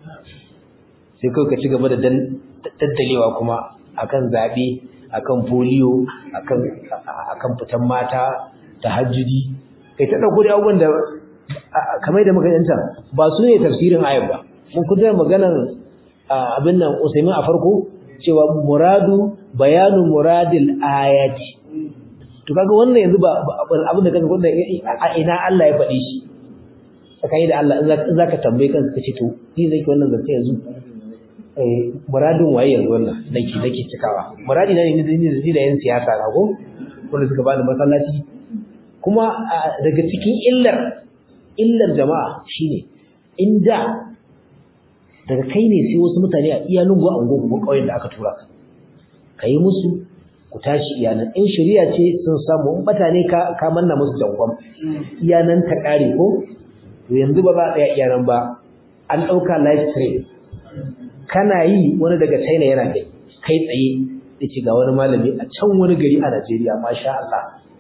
sai kawai ka ci gaba da daddalewa kuma akan zabe akan polio akan akan fitan mata tahajjudi kai ta dauko da abubuwan da kamar da muka yanta ba su ne tafsirin ayat ba mun kuda maganar abin nan Usaimin a farko cewa muradu bayanu muradil ayati to kaga wannan yanzu ba abin da kaga wannan a ina Allah ya faɗi shi tsakani da Allah in zaka tambaye kanka kace to ni zai ki wannan zance yanzu eh muradin waye yanzu wannan nake nake cikawa muradi na ne ni da yan siyasa na ko wanda suka bani masallaci kuma daga cikin illar illar jama'a shine inda daga kai ne sai wasu mutane a iya lungu a unguwa ko ƙauyen da aka tura ka ka yi musu ku tashi iyanan in shari'a ce sun samu in mutane ka ka manna musu jangon iyanan ta ƙare ko to yanzu ba za a tsaya iyanan ba an ɗauka live stream kana yi wani daga China yana kai kai tsaye da ce ga wani malami a can wani gari a Najeriya masha Allah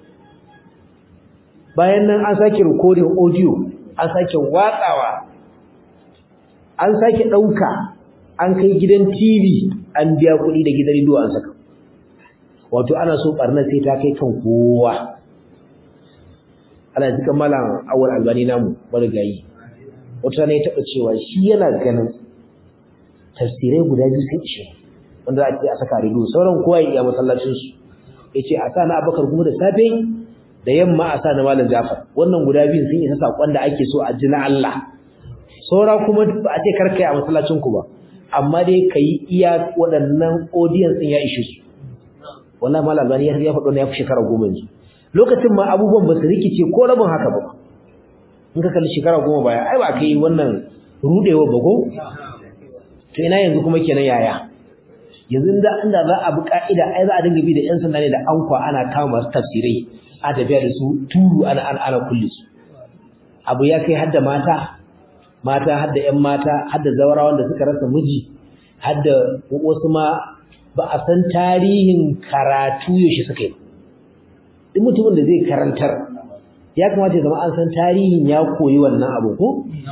bayan nan an sake recording audio an sake watsawa an sake ɗauka an kai gidan TV an biya kuɗi da gidan rediyo an saka wato ana so ɓarnar sai ta kai kan kowa ana jikan malam awal albani namu marigayi wata ne taɓa cewa shi yana ganin tafsirai guda biyu sun ishe wanda za a ce a saka rediyo sauran kowa ya iya masallacinsu ya ce a sa na abakar kuma da safe da yamma a sa na malam jafar wannan guda biyun sun isa saƙon da ake so a ji na Allah saura kuma ba a ce karka yi a masallacin ku ba amma dai ka yi iya waɗannan audience ɗin ya ishe su wallahi malam albani ya faɗo na ya fi shekara goma yanzu lokacin ma abubuwan ba su rikice ko rabin haka ba in ka kalli shekara goma baya ai ba kai wannan rudewa ba ko to ina yanzu kuma kenan yaya yanzu da inda za a bi ka'ida ai za a dinga bi da yan sanda ne da ankwa ana kawo masu tafsirai a tafiya da su turu ana ana ana kulle su abu ya kai hadda mata mata hadda yan mata hadda zawarawan da suka rasa miji hadda wasu ma ba a san tarihin karatu yaushe suka yi duk mutumin da zai karantar ya kamata ya zama an san tarihin ya koyi wannan abu ko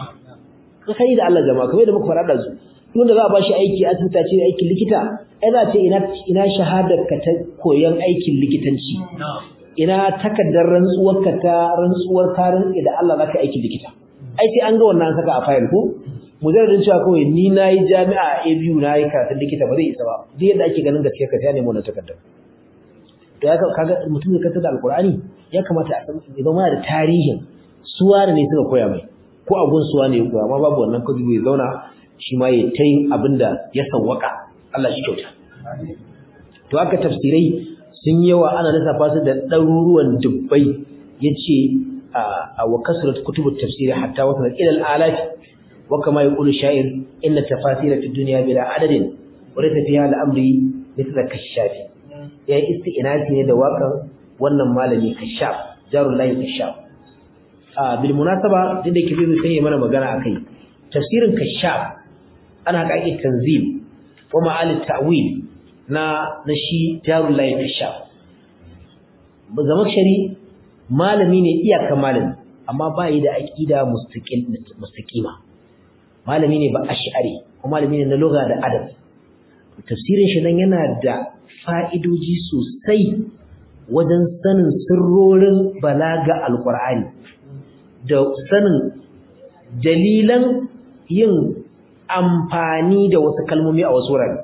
kai da Allah jama'a kamar da muka faɗa da su wanda za a bashi aiki a asibiti ce aikin likita ai za ce ina ina shahadar ka ta koyon aikin likitanci ina takaddar rantsuwar ka ta rantsuwar karin da Allah zaka aikin likita ai sai an ga wannan saka a file ko mujarradin cewa kawai ni nayi jami'a a ABU nayi karatun likita ba zai isa ba duk yadda ake ganin gaskiya ka sai nemo wannan takaddar to ya kaga mutum da kanta da alqur'ani ya kamata a san idan muna da tarihin suwa ne suka koya mai ko a gun suwa ne ya koya amma babu wannan kudi bai zauna shi ma ya ta yin abin da ya sawwaka Allah shi kyauta to haka tafsirai sun yawa ana lissafa su da ɗaruruwan dubbai ya ce a wa kasurat kutubut tafsiri hatta wata ila al'alati wa kama yaqulu sha'ir inna tafasira fi dunya bila adadin wa laysa fiha al'amri mithla kashafi ya isti'nasi ne da wakan wannan malami kashaf jarullahi kashaf a bil munasaba dinda yake zai mana magana akai tafsirin kashaf ana haƙaƙi tanzil wa ma'alit ta'wil na na shi jarullahi kashaf zamakshari malami ne iyaka malami amma ba yi da aqida mustaqil mustaqima malami ne ba ash'ari kuma malami ne na lugha da adab tafsirin shi nan yana da fa'idoji sosai wajen sanin sirrorin balaga alqur'ani da sanin dalilan yin amfani da wasu kalmomi a wasu wurare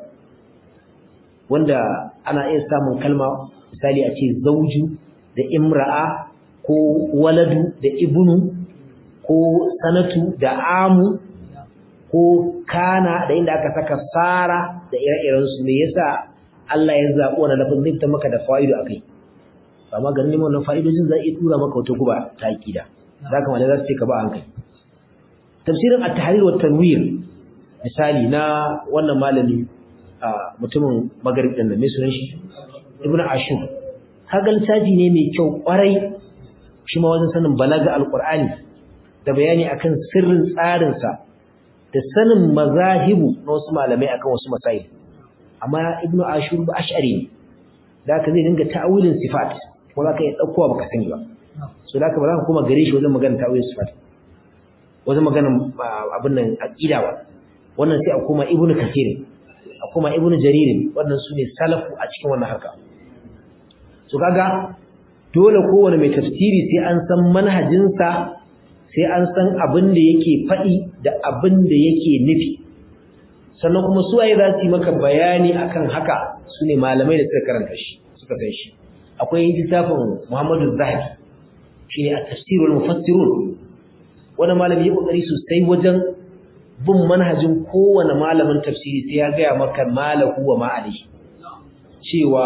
wanda ana iya samun kalma misali a ce zauju da imra'a ko waladu da ibnu ko sanatu da amu ko kana da inda aka saka sara da ire-iren su me yasa Allah ya zaɓi wannan lafazin zai fita maka da fa'ido akai amma ganin neman wannan fa'idojin zai iya tura maka wata guba ta akida zaka ma za su ce ka ba hankali tafsirin at-tahrir wa tanwir misali na wannan malami mutumin magarib din mai sunan shi ibnu ashur kaga littafi ne mai kyau kwarai shi ma wajen sanin balaga alqur'ani da bayani akan sirrin tsarin sa da sanin mazahibu na wasu malamai akan wasu masail amma ibnu ashur ba ash'ari ne da haka zai dinga ta'awilin sifat ko za ka iya ɗaukowa baka sani ba so da haka ba za ka koma gare shi wajen magana ta'awilin sifat wajen magana abin nan aqida ba wannan sai a koma ibnu kathir a koma ibnu jarir wannan sune salafu a cikin wannan harka so kaga dole kowane mai tafsiri sai an san manhajinsa sai an san abin da yake faɗi da abin da yake nufi sannan kuma su waye za su yi maka bayani akan haka su ne malamai da suka karanta shi suka san shi akwai littafin Muhammadu Zahabi shine at-tafsirul mufassirun wani malami ya kokari sosai wajen bin manhajin kowane malamin tafsiri sai ya gaya maka malahu wa ma'ali cewa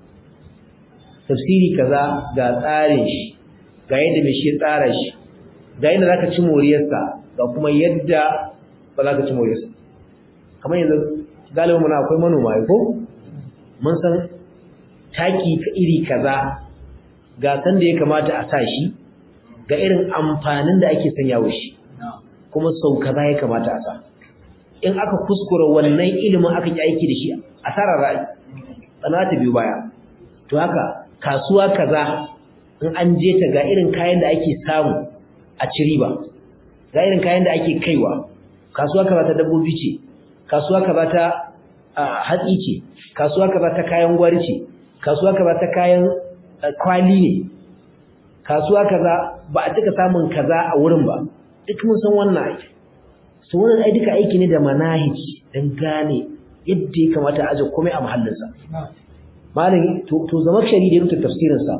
tafsiri kaza ga tsarin shi ga yadda mai shi tsara shi ga yadda zaka ci moriyarsa ga kuma yadda ba za ka ci moriyarsa kamar yanzu galibin muna akwai manoma ko mun san taki iri kaza ga san da ya kamata a sa shi ga irin amfanin da ake sanya wa shi kuma sau kaza ya kamata a sa in aka kuskura wannan ilimin aka yi aiki da shi asarar ra'ayi tsana ta biyu baya to haka kasuwa kaza in an je ta ga irin kayan da ake samu a ci riba ga irin kayan da ake kaiwa kasuwa kaza ta dabbobi ce kasuwa kaza ta hatsi ce kasuwa kaza ta kayan gwari ce kasuwa kaza ta kayan kwali ne kasuwa kaza ba a cika samun kaza a wurin ba duk mun san wannan aiki su wannan ai duka aiki ne da manahij dan gane yadda ya kamata a aje komai a mahallinsa malam to to zama shari da rubuta tafsirin sa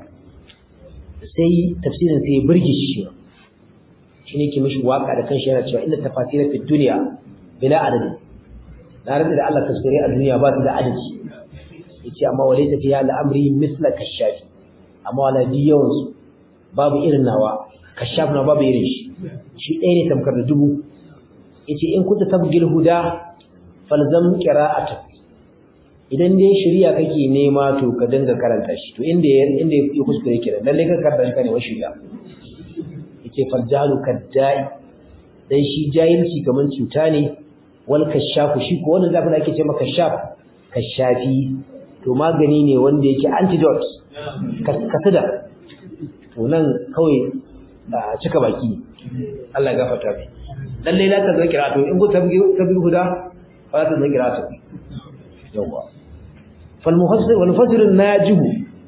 sai tafsirin sai ya burge shi shine ke mishi waka da kanshi yana cewa inna tafasira fi dunya bila adadi na rada da Allah tafsirai a duniya ba su da adadi yace amma walaysa fiha al-amri mithla kashafi amma wala bi yawan su babu irin nawa kashaf na babu irin shi shi ɗaya ne tamkar da dubu yace in kunta tabgil huda falzam qira'atu idan dai shari'a kake nema to ka dinga karanta shi to inda inda ya kuskure kenan lalle ka karanta ne wa shari'a yace faljalu kaddai dan shi jahilci kaman cuta ne wal kashafu shi ko wannan zafin ake ce maka kashaf kashafi to magani ne wanda yake antidote kasada to nan kawai cika baki Allah ya gafarta mai lalle la ta zan kira to in ku tabi tabi huda fa ta zan kira to yawa fal mufassir wal mufassir najih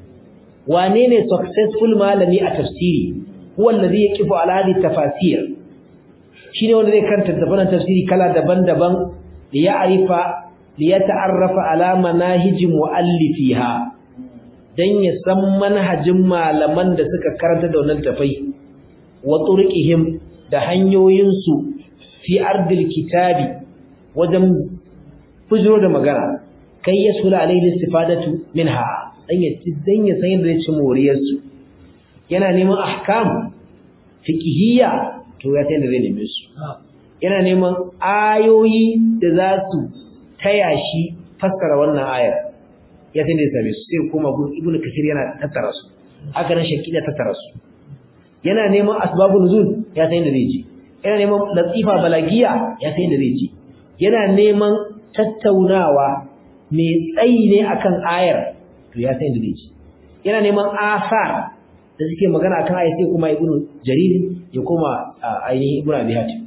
wane ne successful malami a tafsiri huwa alladhi yaqifu ala hadhihi tafasir shine wanda zai karanta daban tafsiri kala daban-daban li ya'rifa li yata'arrafa ala manahij muallifiha dan ya san manhajin malaman da suka karanta da wannan tafai wa turqihim da hanyoyinsu fi ardil kitabi wajen fujiro da magana kai ya sula alaihi istifadatu minha dan ya dan ya san yadda ci moriyar su yana neman ahkam fiqhiyya to ya san da zai neme su yana neman ayoyi da za su taya shi fassara wannan ayar ya san da ya same su sai kuma ibnu kasir yana tattara su haka nan shakida tattara su yana neman asbabun nuzul ya san da zai ji yana neman latifa balagiya ya san da zai ji yana neman tattaunawa mai tsayi ne akan ayar to ya san da zai ji yana neman asar da suke magana akan ayar sai kuma ibnu jarir ya koma ainihin ibnu abi hatim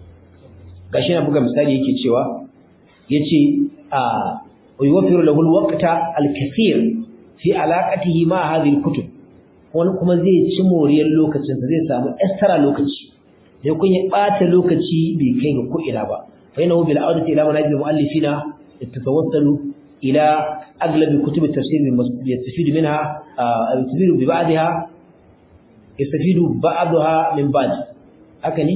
gashi na buga misali yake cewa yace a yuwaffiru lahu alwaqta alkathir fi alaqatihi ma hadhihi alkutub wani kuma zai ci moriyar lokacinsa zai samu extra lokaci sai kun ya bata lokaci bai kai ga ko'ina ba fa innahu bil audati ila manajil muallifina yatatawassalu ila aglabi kutub at-tafsir yastafidu minha yastafidu bi ba'daha yastafidu ba'daha min ba'd haka ne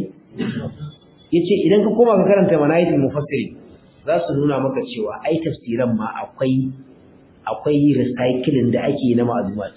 yace idan ka koma ka karanta manajil mufassiri za su nuna maka cewa ai tafsiran ma akwai akwai recycling da ake na ma'lumat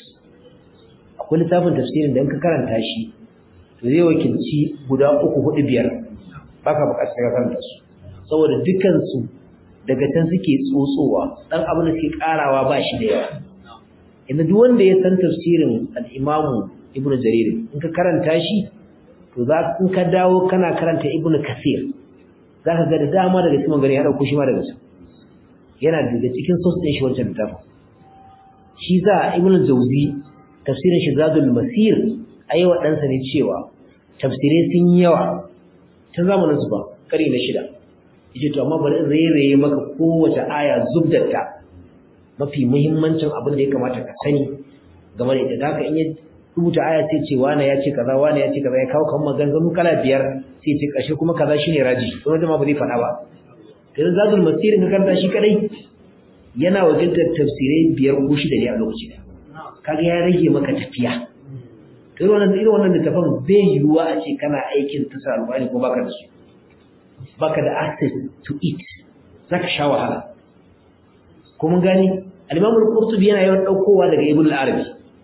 akwai littafin tafsirin da in ka karanta shi to zai wakilci guda uku hudu biyar baka bukatar ka karanta su saboda dukkan su daga can suke tsotsowa dan abin da suke karawa ba shi da yawa inda duk wanda ya san tafsirin al-Imam Ibn Jarir in ka karanta shi to za in ka dawo kana karanta Ibn Kathir zaka ga da dama daga cikin gari ya dauko shi ma daga can yana daga cikin source din shi wancan littafin shi za Ibn Jawzi tafsirin shi zadul masir ayi wa ɗansa ne cewa tafsirai sun yi yawa ta zamanin su ba kare na shida yace to amma bari in rairaye maka kowace aya zubdatta mafi muhimmancin abin da ya kamata ka sani game da ita haka in ya rubuta aya sai ce wani ya ce kaza wani ya ce kaza ya kawo kan maganganu kala biyar sai ce kashe kuma kaza shine raji kuma jama'a ba zai faɗa ba to zadul masir ka karanta shi kadai yana wakiltar tafsirai biyar ko shida ne a lokaci ɗaya kaga ya rage maka tafiya to irin wannan irin wannan littafin bai yiwuwa a ce kana aikin tasar alƙur'ani ko baka da su baka da access to it zaka sha wahala ko mun gani al-Imam al-Qurtubi yana yawan daukowa daga Ibn al-Arabi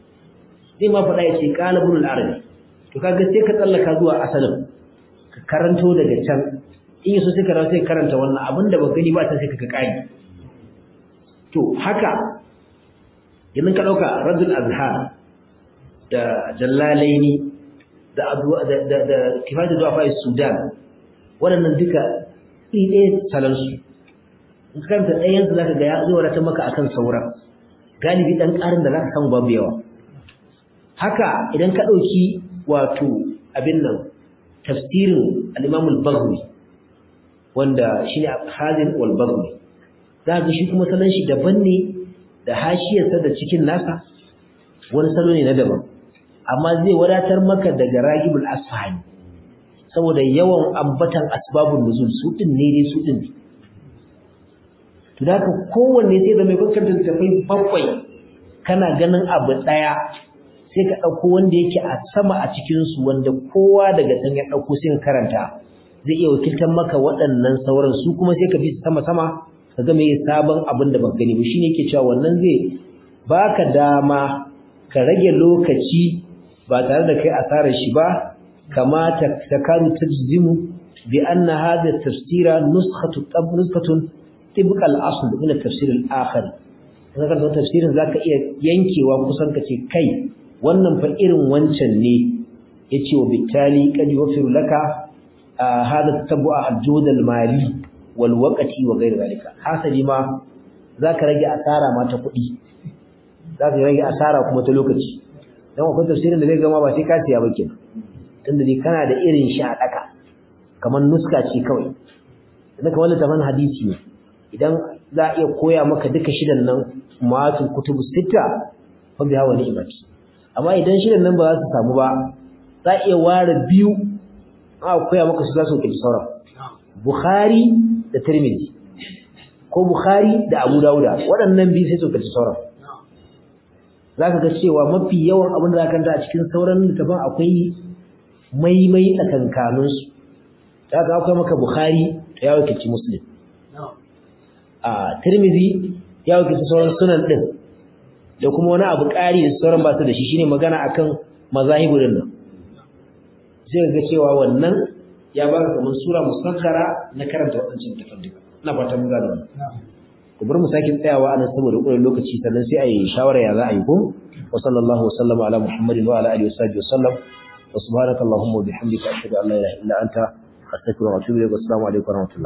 zai ma faɗa yace qala Ibn al-Arabi to kaga sai ka tsallaka zuwa asalin ka karanto daga can in yaso sai ka rawa sai karanta wannan abinda ba gani ba ta sai ka kai to haka idan ka dauka radul azhar da jallalaini da da da, da kifayatu du'a sudan waɗannan duka iri ɗaya salansu in ka karanta ɗayansu za ka ga ya zo wadatar maka akan sauran galibi ɗan ƙarin da za ka samu babu yawa haka idan ka ɗauki wato abin nan tafsirin al'imamul bagwi wanda shi ne hazin wal bagwi za ga shi kuma salon shi daban ne da hashiyarsa da cikin nasa wani salo ne na daban amma zai wadatar maka daga ragibul asfahani saboda yawan ambatan asbabun nuzul su din ne dai su din to da ka kowanne sai da mai kankanta tafai bakwai kana ganin abu daya sai ka dauko wanda yake a sama a cikin su wanda kowa daga can ya dauko sai ka karanta zai iya wakiltar maka waɗannan sauran su kuma sai ka bi su sama sama ka ga mai sabon abin da baka gani ba shine yake cewa wannan zai baka dama ka rage lokaci ba tare da kai asarar shi ba كما تكاد تجزم بأن هذا التفسير نسخة نسخة طبق الأصل من التفسير الآخر kaga kan tafsirin zaka iya yankewa kusan kace kai wannan fa irin wancan ne yace wa bitali kad yufiru laka hada tatabua al-jud al-mali wal waqti wa ghayr zalika hasali ma zaka rage asara ma ta kuɗi zaka rage asara kuma ta lokaci dan akwai tafsirin da zai gama ba sai ka siya ba kenan tunda dai kana da irin shi a daka kamar nuska ce kawai idan kamar littafin hadisi ne idan za a iya koya maka duka shidan nan matul kutubu sita fa biha wa ni'mati amma idan shidan nan ba za su samu ba za a iya ware biyu a koya maka su za su kai sauran bukhari da tirmidhi ko bukhari da abu dauda waɗannan biyu sai su kai sauran zaka ga cewa mafi yawan abin da zaka kanta a cikin sauran littafin akwai maimai tsakankaninsu ta ga akwai maka bukhari ya wakilci muslim a tirmizi ya wakilci sauran sunan din da kuma wani abu ƙari da sauran ba su da shi shine magana akan mazahibu din nan sai ga cewa wannan ya baka kamar sura musakkara na karanta wadancan tafadduka ina fatan mun gano ku bar mu sake tsayawa anan saboda ƙurin lokaci sannan sai a yi shawara ya za a yi ko wa sallallahu wa sallama ala muhammadin wa ala alihi wa sahbihi wa sallam وسبحانك اللهم وبحمدك أشهد أن لا إله إلا أنت أستغفرك وأتوب إليك والسلام عليكم ورحمة الله